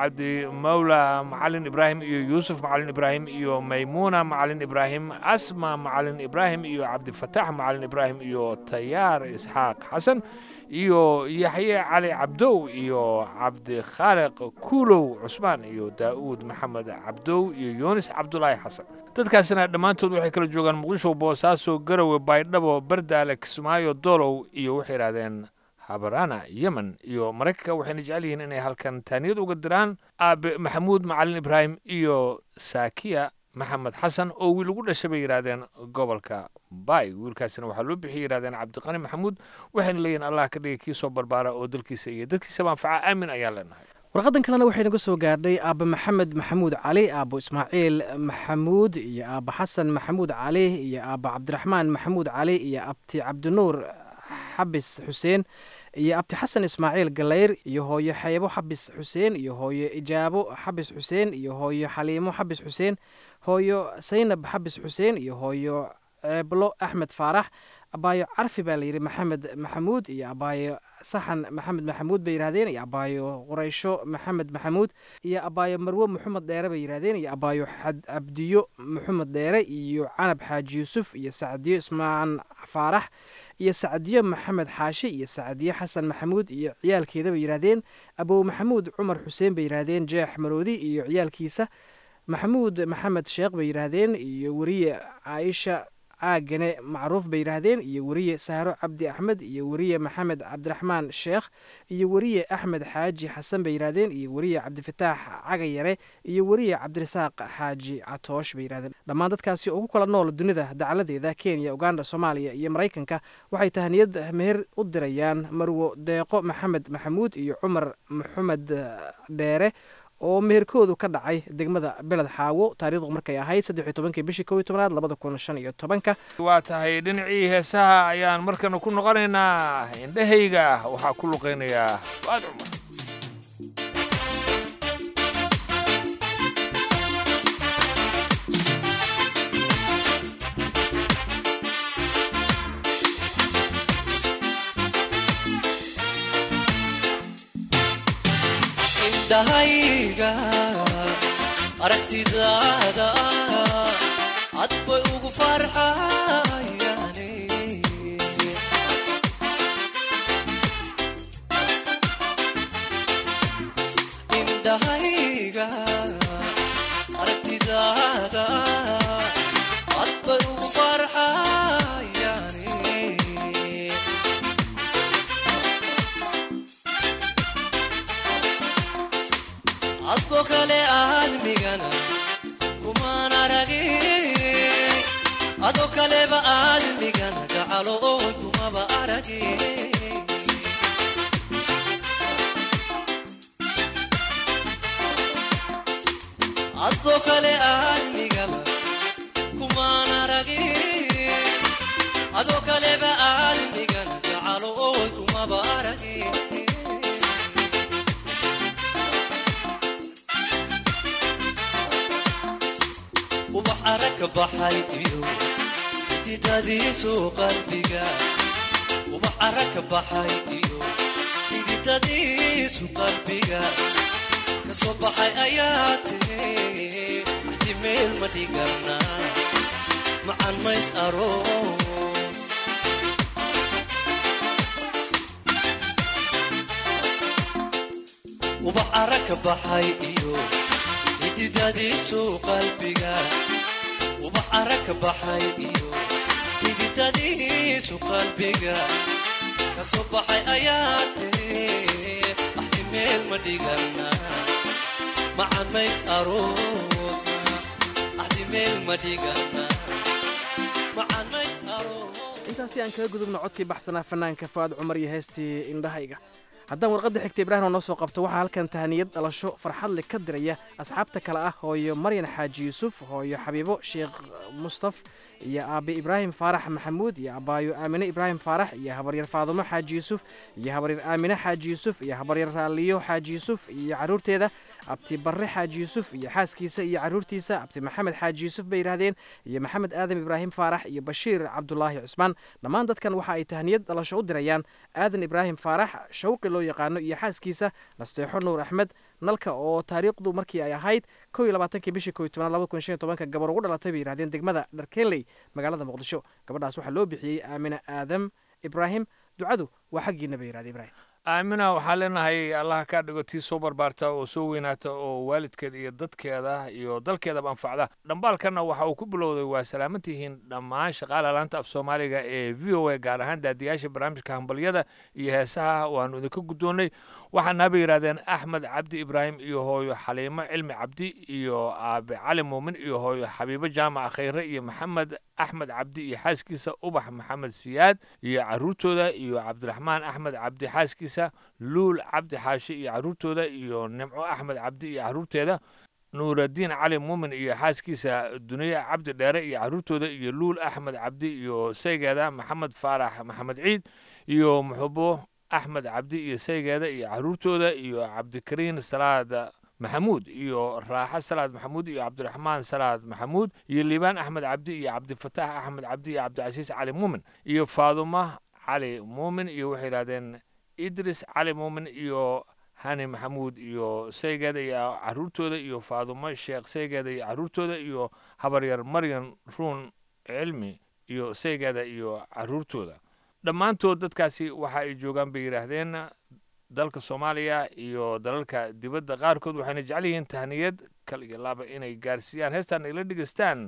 Speaker 8: cabdimawla macalin ibraahim iyo yuusuf macalin ibraahim iyo maymuuna macalin ibraahim asma macalin ibraahim iyo cabdifataax macalin ibraahim iyo tayaar isxaaq xasan iyo yaxye cali cabdow iyo cabdikhaaliq kuulow cusmaan iyo daa'uud maxamed cabdow iyo yuunis cabdulaahi xasan dadkaasina dhammaantood waxay kala joogaan muqdisho boosaaso garowe baydhabo bardaale kismaayo doolow iyo waxay idhahdeen habarana yemen iyo maraykanka waxayna jecel yihiin inay halkan taaniyad uga diraan aabe maxamuud macalin ibraahim iyo saakiya maxamed xasan oo wiil ugu dhashay bay yidhaahdeen gobolka bay wiilkaasina waxaa loo bixiyay yidhahdeen cabdiqani maxamuud waxayna leeyihin allah ka dhigay kii soo barbaara oo dalkiisa iyo dadkiisaba anfaca aamin ayaan leenahay
Speaker 1: warqadan kalena waxay naga soo gaadhay aabba maxamed maxamuud cali aabbo ismaaciil maxamuud iyo aabba xasan maxamuud cali iyo aabba cabdiraxmaan maxamuud cali iyo abti cabdinuur xabis xuseen iyo abti xasan ismaaciil galayr iyo hooyo xeebo xabis xuseen iyo hooyo ijaabo xabis xuseen iyo hooyo xaliimo xabis xuseen hooyo saynab xabis xuseen iyo hooyo ceeblo axmed faarax abaayo carfi baa layidhi maxamed maxamuud iyo abaayo saxan maxamed maxamuud bay yidhahdeen iyo abaayo quraysho maxamed maxamuud iyo abaayo marwo maxamed dheere bay yidhahdeen iyo abaayo xad cabdiyo maxamed dheere iyo canab xaaji yuusuf iyo sacdiyo ismaan faarax iyo sacdiyo maxamed xaashi iyo sacdiyo xasan maxamuud iyo ciyaalkeeda bay yidhahdeen abow maxamuud cumar xuseen bay yidhahdeen jeex maroodi iyo ciyaalkiisa maxamuud maxamed sheekh bay yidhaahdeen iyo weriye caaisha caagane macruuf bay yidhaahdeen iyo weriye sahro cabdi axmed iyo weriye maxamed cabdiraxmaan sheekh iyo weriye axmed xaaji xasan bay yidhahdeen iyo weriye cabdifataax cagayare iyo weriye cabdirasaaq xaaji catoosh bay yidhahdeen dhammaan dadkaasi oo ku kala nool dunida dacaladeeda kenya uganda soomaaliya iyo maraykanka waxay tahaniyad meher u dirayaan marwo deeqo maxamed maxamuud iyo cumar maxamed dheere oo meherkoodu ka dhacay degmada beled xaawo taariikhdu markay ahayd saddex iyo tobankii bishii kow iyo tobanaad labada kun shan iyo tobanka
Speaker 8: waa tahay dhinacii heesaha ayaan markana ku noqonaynaa indhahayga waxaa ku luqaynayaa fuaad cumar
Speaker 9: indhahayga aragtidaada cad bay ugu farxayaane indhahayga aragtidaada cad bay ugu farxayaane adoo kale aadmigana kumaan aragin adoo kaleba aadmigana gacalo oy kumaba aragin adoo kale aadmigaba kumaan aragin adoo kaleba aadmigana gacalo oy kumaba aragin ubax arag ka baxay iyo xididadiisu qalbiga ubax arag ka baxay iyo xididadiisu qalbiga kasoo baxay ayaa tiri axti meel ma dhigana macan mays aroos ubax arag ka baxay iyo xididadiisu qalbiga ubax arag ka baxay iyo xididadiisu qalbiga kasoo baxay ayaa tiri axti meel ma dhigana macan mays aroosna axti meel ma dhigana macan mays aroos
Speaker 1: intaasi aan kaga gudubno codkii baxsanaa fanaanka faad cumar iyo heestii indhahayga haddaan warqadda xigta ibraahim oo noo soo qabto waxaa halkan tahaniyad dhalasho farxad leh ka diraya asxaabta kale ah hooyo maryan xaaji yuusuf hooyo xabiibo sheekh mustaf iyo aabe ibraahim faarax maxamuud iyo abaayo aamine ibraahim faarax iyo habaryar faadumo xaaji yuusuf iyo habaryar aamine xaaji yuusuf iyo habaryar raaliyo xaaji yuusuf iyo caruurteeda abti barre xaaji yuusuf iyo xaaskiisa iyo caruurtiisa abti maxamed xaaji yuusuf bay yidhaahdeen iyo maxamed aadam ibraahim faarax iyo bashiir cabdulaahi cusmaan dhammaan dadkan waxa ay tahniyad dhalasho u dirayaan aadan ibraahim faarax shawqi loo yaqaano iyo xaaskiisa nasteexo nuur axmed nalka oo taariikhdu markii ay ahayd kow iyo labaatankii bishii kow iyo tobnaad labada kun shan iyo tobanka gabar ugu dhalatay bay yidhahdeen degmada dharkenley magaalada muqdisho gabadhaas waxaa loo bixiyey aamina aadam ibraahim ducadu waa xaggiina bay yidhahdeen ibraahim
Speaker 8: aamina waxaan leenahay allaha kaa dhigo tii soo barbaarta oo soo weynaata oo waalidkeeda iyo dadkeeda iyo dalkeedaba anfacda dhambaalkanna waxa uu ku bilowday waa salaamantihiin dhammaan shaqaala laanta af soomaaliga ee v o a gaar ahaan daadiyaasha barnaamijka hambalyada iyo heesaha waanu idinka guddoonnay waxaana bay yidhahdeen axmed cabdi ibraahim iyo hooyo xaliimo cilmi cabdi iyo aabe cali muumin iyo hooyo xabiibo jaamac khayre iyo maxamed axmed cabdi iyo xaaskiisa ubax maxamed siyaad iyo caruurtooda iyo cabdiraxmaan axmed cabdi xaaskiisa luul cabdi xaashi iyo caruurtooda iyo nimco axmed cabdi iyo caruurteeda nuuradiin cali muumin iyo xaaskiisa duniye cabdi dheere iyo caruurtooda iyo luul axmed cabdi iyo saygeeda maxamed faarax maxamed ciid iyo muxubo axmed cabdi iyo saygeeda iyo caruurtooda iyo cabdikariin salaad maxamuud iyo raaxo salaad maxamuud iyo cabdiraxmaan salaad maxamuud iyo liibaan axmed cabdi iyo cabdifataax axmed cabdi iyo cabdicasiis cali muumin iyo faaduma cali muumin iyo waxay yidhahdeen idris cali muumin iyo hani maxamuud iyo saygeeda iyo caruurtooda iyo faadumo sheekh saygeeda iyo caruurtooda iyo habaryar maryan ruun cilmi iyo saygeeda iyo caruurtooda dhammaantood dadkaasi waxa ay joogaan bay yidhaahdeen dalka soomaaliya iyo dalalka dibadda qaarkood waxayna jecel yihiin tahniyad kal iyo laaba inay gaarsiiyaan heestan ila dhegeystaan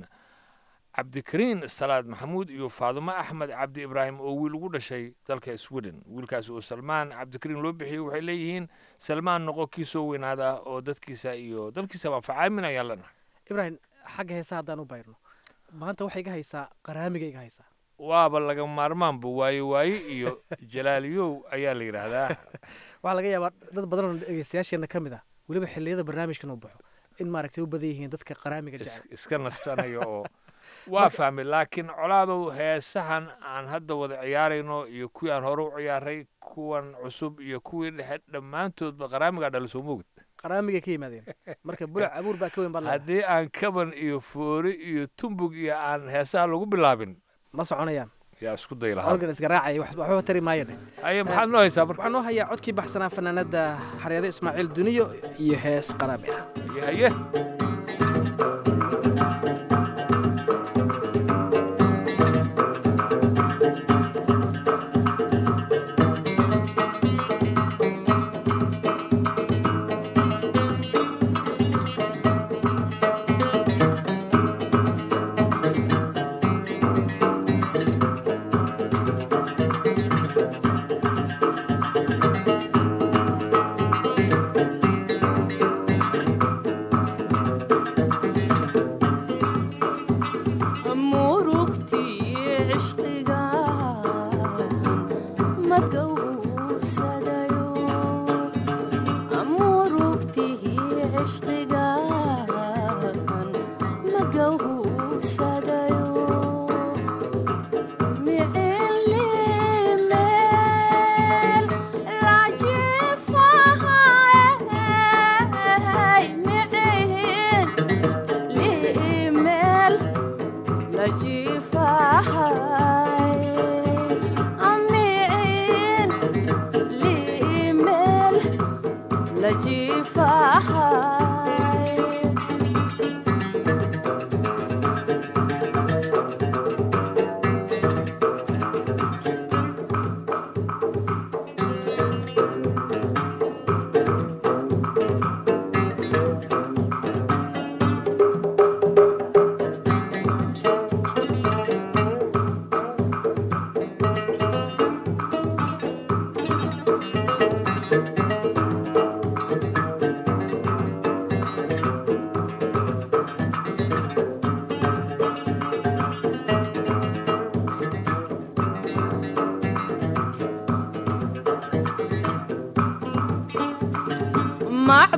Speaker 8: cabdikariin salaad maxamuud iyo faadumo axmed cabdi ibraahim oo wiil ugu dhashay dalka sweden wiilkaas oo salmaan cabdikariin loo bixiyey waxay leeyihiin salmaan noqo kii soo weynaada oo dadkiisa iyo dalkiisaba facaamin ayaan leenahay
Speaker 1: ibraahim xagga heesa haddaan u bayrno maanta waxay iga haysaa qaraamiga iga haysaa
Speaker 8: waaba laga maarmaanba waaye waaye iyo jalaaliyow ayaa la yidhaahdaa
Speaker 1: waxaa laga yaabaa dad badan oo dhegeystayaasheena ka mid ah weliba xilliyada barnaamijkan uu baxo in maaragtay u badan yihiin dadka qaraamiga
Speaker 8: is-
Speaker 1: jecel
Speaker 8: iska nastanaya oo waa fahmay laakiin colaadow heesahan aan hadda wada ciyaarayno iyo kuwii aan hore u ciyaaray kuwan cusub iyo kuwii dhexe dhammaantoodba qaraamigaa dhala soo moogid
Speaker 1: qaraamigay ka yimaadeen marka bulac abuur baa ka weyn baad leedahay.
Speaker 8: haddii aan kaban iyo foori iyo tumbug iyo aan heesaha lagu bilaabin
Speaker 1: ma soconayaan
Speaker 8: yaa isku day lahaa
Speaker 1: organ isgaraacaya wax- waxba tari maayo dheh
Speaker 8: aye maxaad noo haysaa marka
Speaker 1: waxaan noo hayaa codkii baxsanaa fanaanada xaryado ismaaciil duniyo iyo hees qaraami ah
Speaker 8: haye
Speaker 9: Thank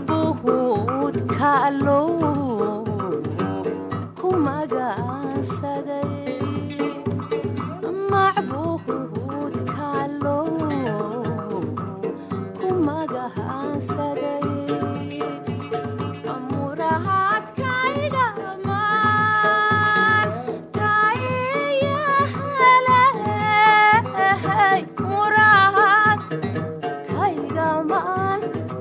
Speaker 10: macbuud kaalow ku magaansaday macbuud kaalow ku magaansaday murahaadkayga maan kayahalay murahad kayga maan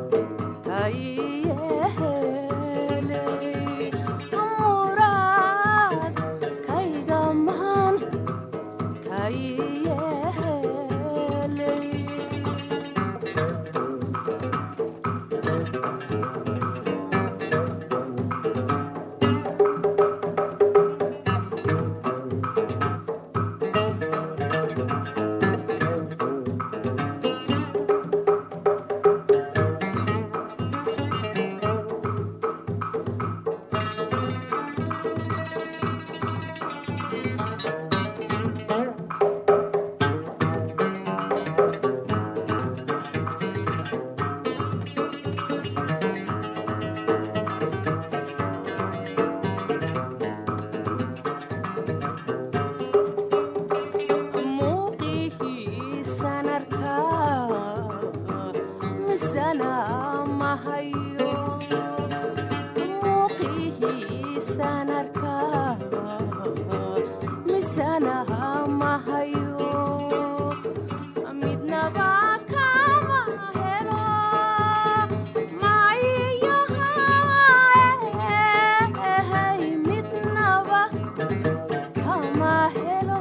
Speaker 10: kayehelay murad kayga maan kayehelay muuqihiisan arkaa misana mahayo muuqihiisan arkaa misana mahayo midnaba kama helo mayahay midnaba kama helo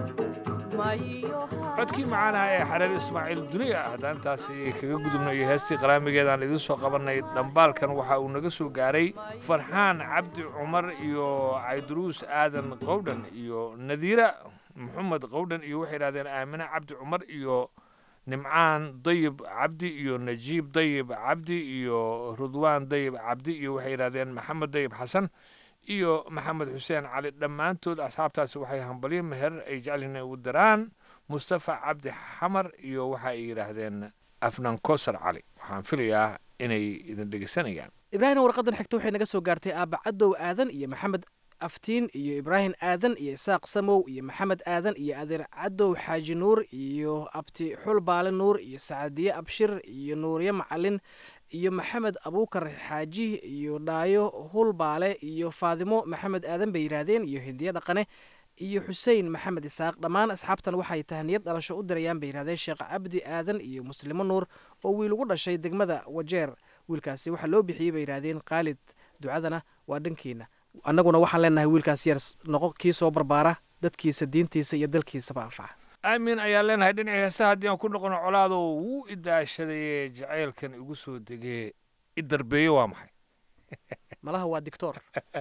Speaker 8: codkii macaanaha ee xareer ismaaciil duniya haddaan intaasi kaga gudubnay heestii qaraamigeedaan idiin soo qabannay dhambaalkan waxa uu naga soo gaaray farxaan cabdi cumar iyo cayduruus aadan qowdhan iyo nadiira maxamed qowdhan iyo waxay idhahdeen aamine cabdi cumar iyo nimcaan dayib cabdi iyo najiib dayib cabdi iyo rudwaan dayib cabdi iyo waxay yidhahdeen maxamed dayib xasan iyo maxamed xuseen cali dhammaantood asxaabtaasi waxay hambalyo meher ay jecelyihiin ugu daraan mustafa cabdi xamar iyo waxa ay yidhaahdeen afnan kosar cali waxaan filayaa inay idin dhegeysanayaan
Speaker 1: ibraahim warqadan xigta waxay naga soo gaartay aabba cadow aadan iyo maxamed aftiin iyo ibraahim aadan iyo isaaq samow iyo maxamed aadan iyo adeer cadow xaaji nuur iyo abti xul baale nuur iyo sacadiye abshir iyo nuuriye macalin iyo maxamed abuukar xaaji iyo dhaayo hulbaale iyo faadimo maxamed aadan bay yidhaahdeen iyo hindiye dhaqane iyo xuseen maxamed isaaq dhammaan asxaabtan waxay tahniyad dhalasho u dirayaan bay yidhahdeen sheekh cabdi aadan iyo muslimo nuur oo wiil ugu dhashay degmada wajeer wiilkaasi waxaa loo bixiyey bay yidhaahdeen khaalid ducadana waa dhankiina annaguna waxaan leenahay wiilkaas yar noqo kii soo barbaara dadkiisa diintiisa iyo dalkiisaba anfaca
Speaker 8: aamin ayaan leenahay dhinacii heesaha haddii aan ku noqono colaado wuu idaashadaye jacaylkan igu soo degee i darbeeye waa maxay
Speaker 1: malaha waa dictor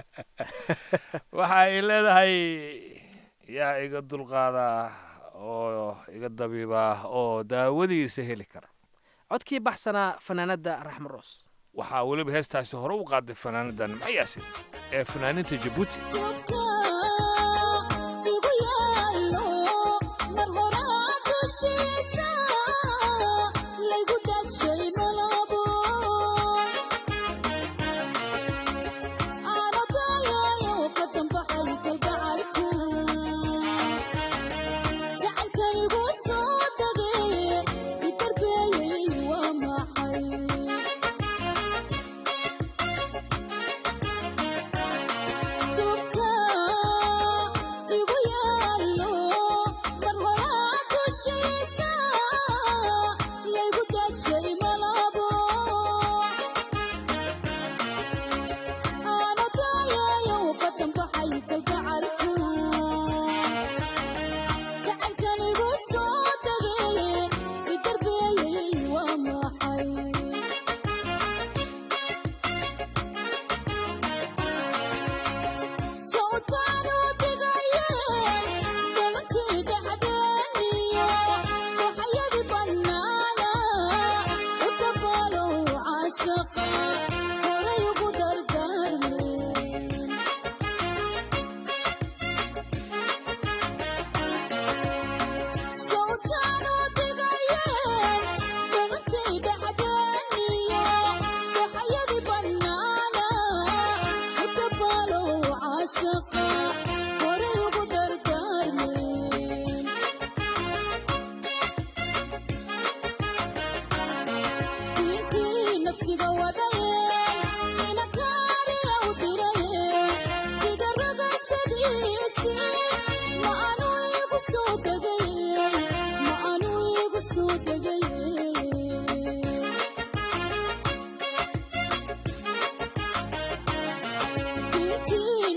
Speaker 8: waxa ay leedahay yaa iga dulqaada oo iga dabiiba oo daawadiisa heli kara
Speaker 1: codkii baxsanaa fanaanadda raxmo roos
Speaker 8: waxaa weliba heestaasi hore u qaaday fanaanadan mayaasi ee fanaaninta jabuuti
Speaker 11: Dubka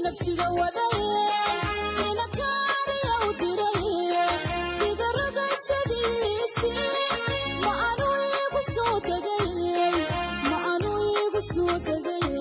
Speaker 11: nafsiga wadaye inakaariya u diraye digaragashadiisi ma anu igu soo degaye ma anu igu soo degaye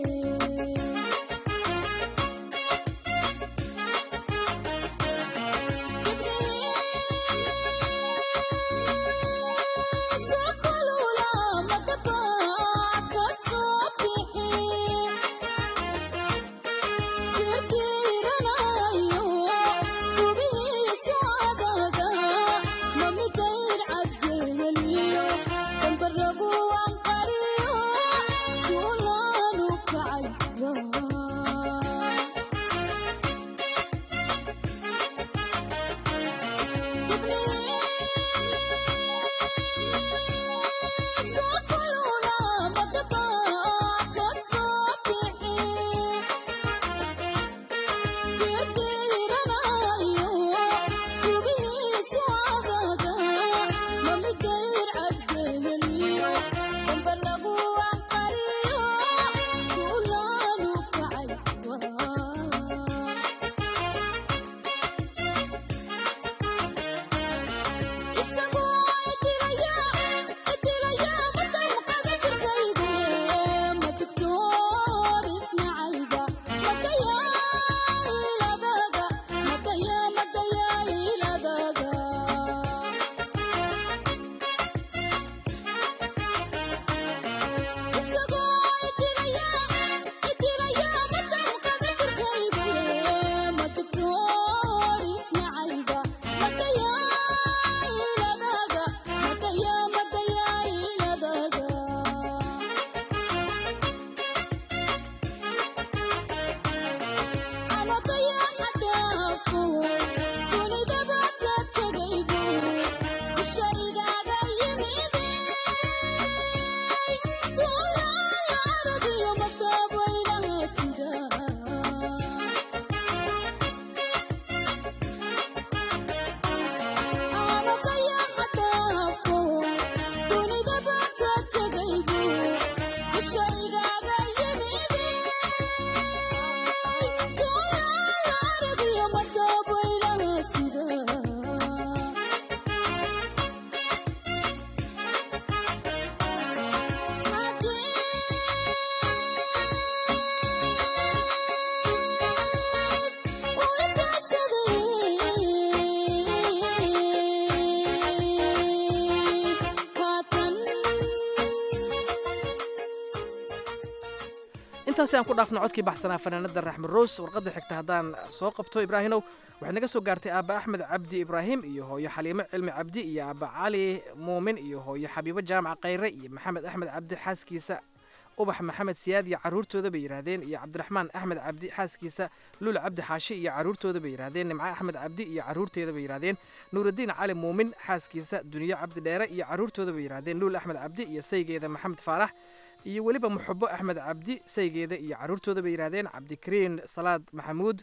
Speaker 1: intaasi aan ku dhaafno codkii baxsanaa fanaanada raxmed roos warqadda xigta haddaan soo qabto ibraahinow waxay naga soo gaartay aabba axmed cabdi ibraahim iyo hooyo xaliimo cilmi cabdi iyo aabba cali muumin iyo hooyo xabiibo jaamac khayre iyo maxamed axmed cabdi xaaskiisa ubax maxamed siyaad iyo caruurtooda bay yidhaahdeen iyo cabdiraxmaan axmed cabdi xaaskiisa lul cabdi xaashi iyo caruurtooda bay yidhaahdeen nimco axmed cabdi iyo caruurteeda bay yidhaahdeen nuuraddiin cali muumin xaaskiisa duniyo cabdi dheere iyo caruurtooda bay yidhaahdeen luul axmed cabdi iyo saygeeda maxamed faarax iyo weliba muxubo axmed cabdi saygeeda iyo caruurtooda bay yidhaahdeen cabdikariin salaad maxamuud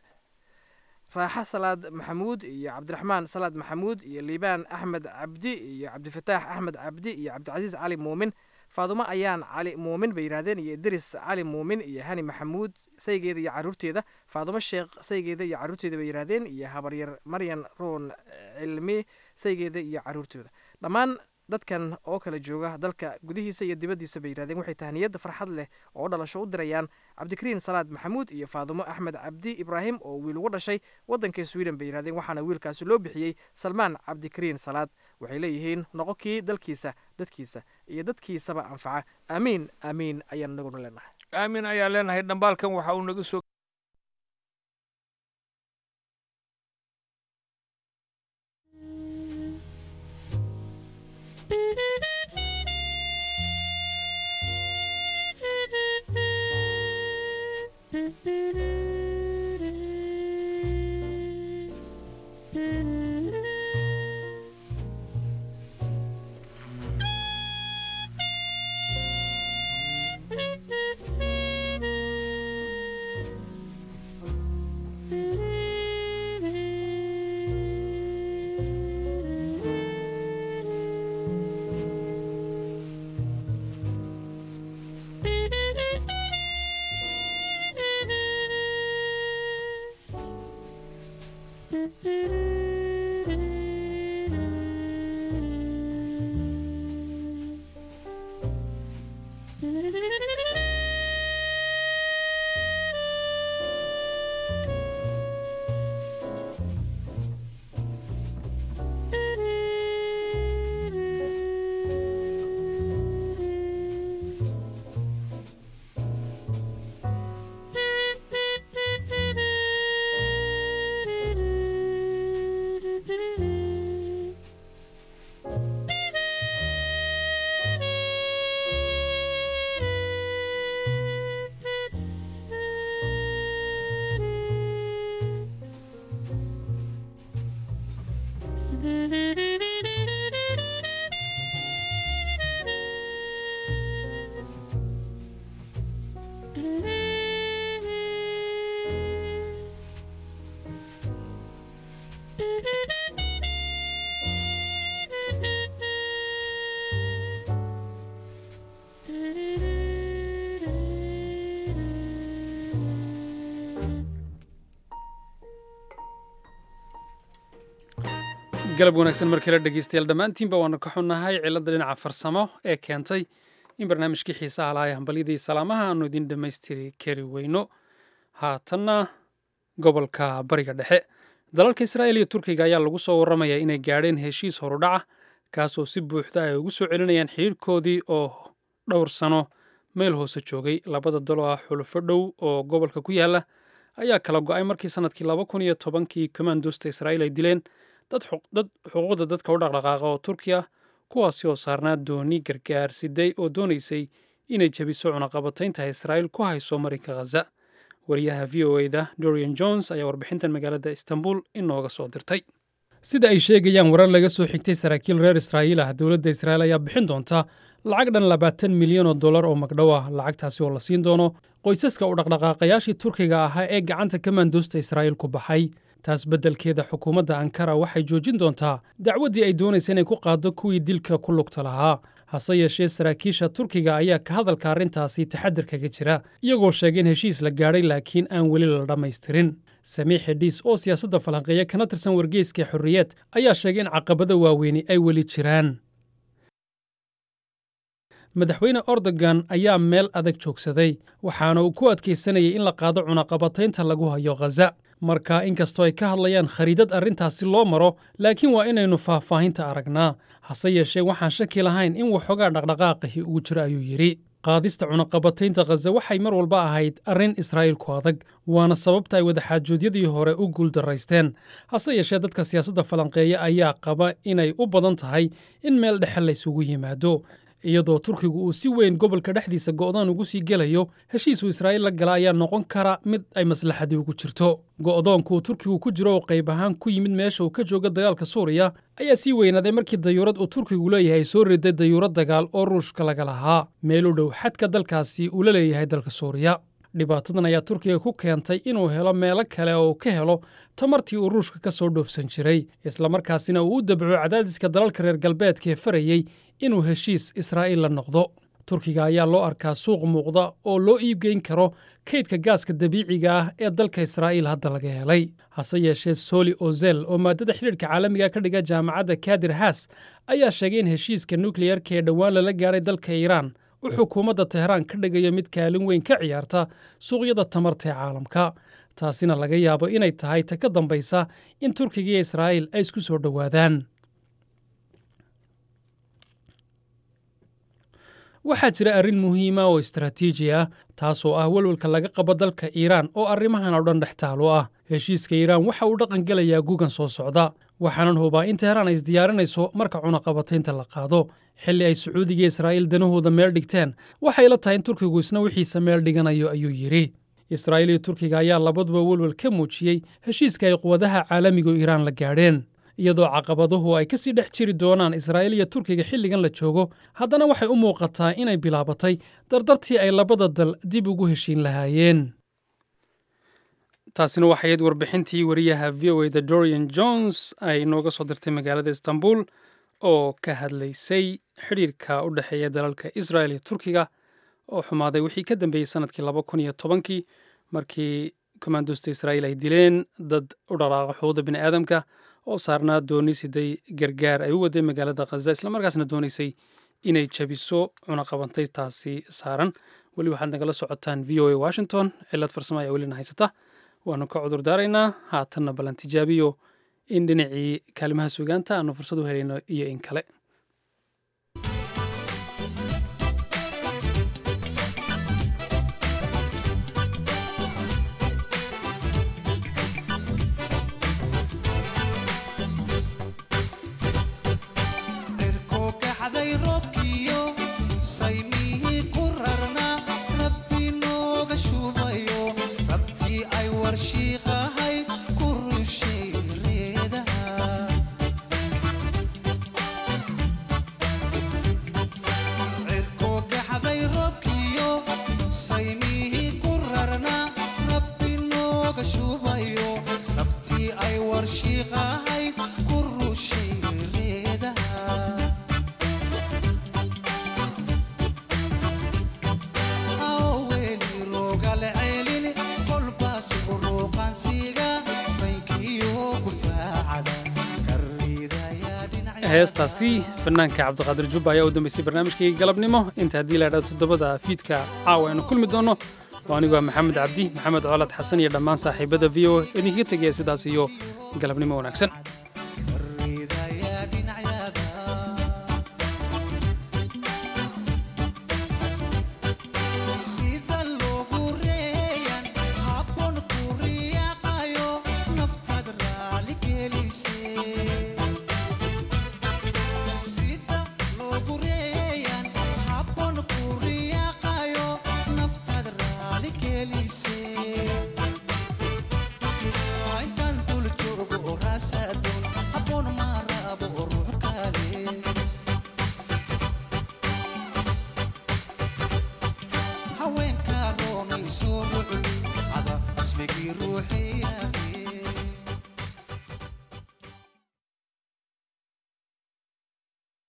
Speaker 1: raaxo salaad maxamuud iyo cabdiraxmaan salaad maxamuud iyo liibaan axmed cabdi iyo cabdifataax axmed cabdi iyo cabdicasiis cali muumin faadumo ayaan cali muumin bay yidhahdeen iyo idris cali muumin iyo hani maxamuud saygeeda iyo caruurteeda faadumo sheekh saygeeda iyo caruurteeda bay yidhahdeen iyo habaryar maryan roon cilmi saygeeda iyo caruurtooda dhammaan dadkan oo kala jooga dalka gudihiisa iyo dibaddiisa bay yidhahdeen waxay tahniyadda farxad leh oo dhalasho u dirayaan cabdikariin salaad maxamuud iyo faadumo axmed cabdi ibraahim oo wiil ugu dhashay waddanka sweden bay yidhahdeen waxaana wiilkaasi loo bixiyey salmaan cabdikariin salaad waxay leeyihiin noqo kii dalkiisa dadkiisa iyo dadkiisaba anfaca aamiin aamiin ayaan naguna leenahay
Speaker 8: aamin ayaan leenahay dhambaalkan waxa uu naga soo
Speaker 2: galab wanaagsan markii la dhegeystayaal dhammaantiinba waanu ka xunnahay cilladda dhinaca farsamo ee keentay in barnaamijkii xiisaha lahaa ee hambalyadii salaamaha aanu idin dhammaystiri kari weyno haatanna gobolka bariga dhexe dalalka israa'il iyo turkiga ayaa lagu soo warramayaa inay gaadheen heshiis horudhaca kaasoo si buuxda ay ugu soo celinayaan xidhiirhkoodii oo dhowr sano meel hoose joogay labada dalo ah xulufo dhow oo gobolka ku yaala ayaa kala go-ay markii sanadkii laba kun iyo tobankii komandosta israa'iil ay dileen dad xuquuqda dadka u dhaqdhaqaaqa oo turki ah kuwaasi oo saarnaa dooni gargaar siday oo doonaysay inay jebiso cunaqabataynta israa'iil ku hayso marinka khaza wariyaha v o e da dorian jones ayaa warbixintan magaalada istanbul inooga soo dirtay sida ay sheegayaan warar laga soo xigtay saraakiil reer israa'iil ah dowladda israa'iil ayaa bixin doonta lacag dhan labaatan milyan oo dollar oo magdhow ah lacagtaasi oo la siin doono qoysaska u dhaqdhaqaaqayaashii turkiga ahaa ee gacanta kamandoosta israa'iil ku baxay taas beddelkeeda xukuumadda ankara waxay joojin doontaa dacwaddii ay doonaysa inay ku qaaddo kuwii dilka ku lugta lahaa hase yeeshee saraakiisha turkiga ayaa ka hadalka arrintaasi taxadir kaga jira iyagoo sheegay in heshiis la gaadhay laakiin aan weli la dhammaystirin samiix xidhiis oo siyaasadda falanqeeya kana tirsan wargeyska xorriyeed ayaa sheegay in caqabada waaweyni ay weli jiraan madaxweyne ordogan ayaa meel adag joogsaday waxaana uu ku adkaysanayay in la qaado cunaqabataynta lagu hayo khaza marka inkastoo ay ka hadlayaan khariidad arrintaasi loo maro laakiin waa inaynu faahfaahinta aragnaa hase yeeshee waxaan shaki lahayn in waxoogaa dhaqdhaqaaqahi uu jiro ayuu yidhi qaadista cunaqabataynta khaza waxay mar walba ahayd arrin israa'iil ku adag waana sababta ay wadaxaajoodyadii hore u guuldaraysteen hase yeeshee dadka siyaasadda falanqeeya ayaa qaba inay u badan tahay in meel dhexe laysugu yimaado iyadoo turkigu uu si weyn gobolka dhexdiisa go'doon ugu sii gelayo heshiisuu israa'iil la gala ayaa noqon kara mid ay maslaxadii ugu jirto go'doonkuu turkigu ku jiro oo qayb ahaan ku yimid meesha uu ka jooga dagaalka suuriya ayaa sii weynaaday markii dayuurad uu turkigu leeyahay soo riday dayuurad dagaal oo ruushka laga lahaa meel u dhow xadka dalkaasi uu la leeyahay dalka suuriya dhibaatadan ayaa turkiga ku keentay inuu helo meelo kale oo uu ka helo tamartii uu ruushka ka soo dhoofsan jiray islamarkaasina uu u dabco cadaadiska dalalka reer galbeedka ee farayey inuu heshiis israa'iil la noqdo turkiga ayaa loo arkaa suuq muuqda oo loo iibgeyn karo kaydka gaaska dabiiciga ah ee dalka israa'iil hadda laga helay hase yeeshee soli ozel oo maadada xidhiidhka caalamiga ka dhiga jaamacadda kadir haas ayaa sheegay in heshiiska nukleyarka ee dhowaan lala gaadhay dalka iiraan u xukuumadda teheraan ka dhigayo mid kaalin weyn ka ciyaarta suuqyada tamarta ee caalamka taasina laga yaabo inay tahay ta ka dambaysa in turkiga iyo israa'iil ay isku soo dhowaadaan waxaa jira arrin muhiima oo istaraatiiji ah taasoo ah welwelka laga qabo dalka iiraan oo arrimahan oo dhan dhex taalo ah heshiiska iiraan waxa uu dhaqan gelayaa gugan soo socda waxaanan hubaa in teheraan ay isdiyaarinayso marka cunaqabataynta la qaado xilli ay sacuudiga iyo israa'iil danahooda meel dhigteen waxay la tahay in turkigu isna wixiisa meel dhiganayo ayuu yidhi israa'iil iyo turkiga ayaa labaduba welwel ka muujiyey heshiiska ay quwadaha caalamigu iiraan la gaadheen iyadoo caqabaduhu ay ka sii dhex jiri doonaan israa'iil iyo turkiga xilligan la joogo haddana waxay u muuqataa inay bilaabatay dardartii ay labada dal dib ugu heshiin lahaayeen taasina waxay ayd warbixintii wariyaha v o eda dorian jones ay nooga soo dirtay magaalada istanbul oo ka hadlaysay xidhiirka u dhexeeya dalalka israel iyo turkiga oo xumaaday wixii ka dambeeyey sanadkii laba kun iyo tobankii markii kommandosta israa'iil ay dileen dad u dhaqaaqa xuquuqda bini aadamka oo saarnaa dooni siday gargaar ay u waday magaalada khaza islamarkaasna doonaysay inay jabiso cunaqabantaytaasi saaran weli waxaad nagala socotaan v o a washington cilad farsamo ayaa welina haysata waanu ka cudur daaraynaa haatanna ballan tijaabiyo in dhinacii kaalimaha sugaanta aanu fursad u helayno iyo in kale
Speaker 12: Shiiqahay ku rushay reedaha
Speaker 2: heestaasi fanaanka cabdiqaadir jubba ayaa u dambeysay barnaamijkii galabnimo inta haddii la idhahdo toddobada fiidka caawa aynu kulmi doonno waa anigoo maxamed cabdi maxamed colad xasan iyo dhammaan saaxiibada v o idinkaga tegaya sidaas iyo galabnimo wanaagsan
Speaker 12: sida loogu reeyan habboon ku riyaaqayo naftaad raali gelise sida loogu reeyan habboon ku riyaaqayo naftaad raali gelise intaan dul joogo oo raasadoon habboon ma rabo oo ruux kale haweenka roonayso rucdi ada ismigii ruuxiyahe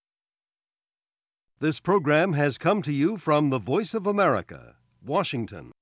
Speaker 13: This program has come to you from the Voice of America, Washington.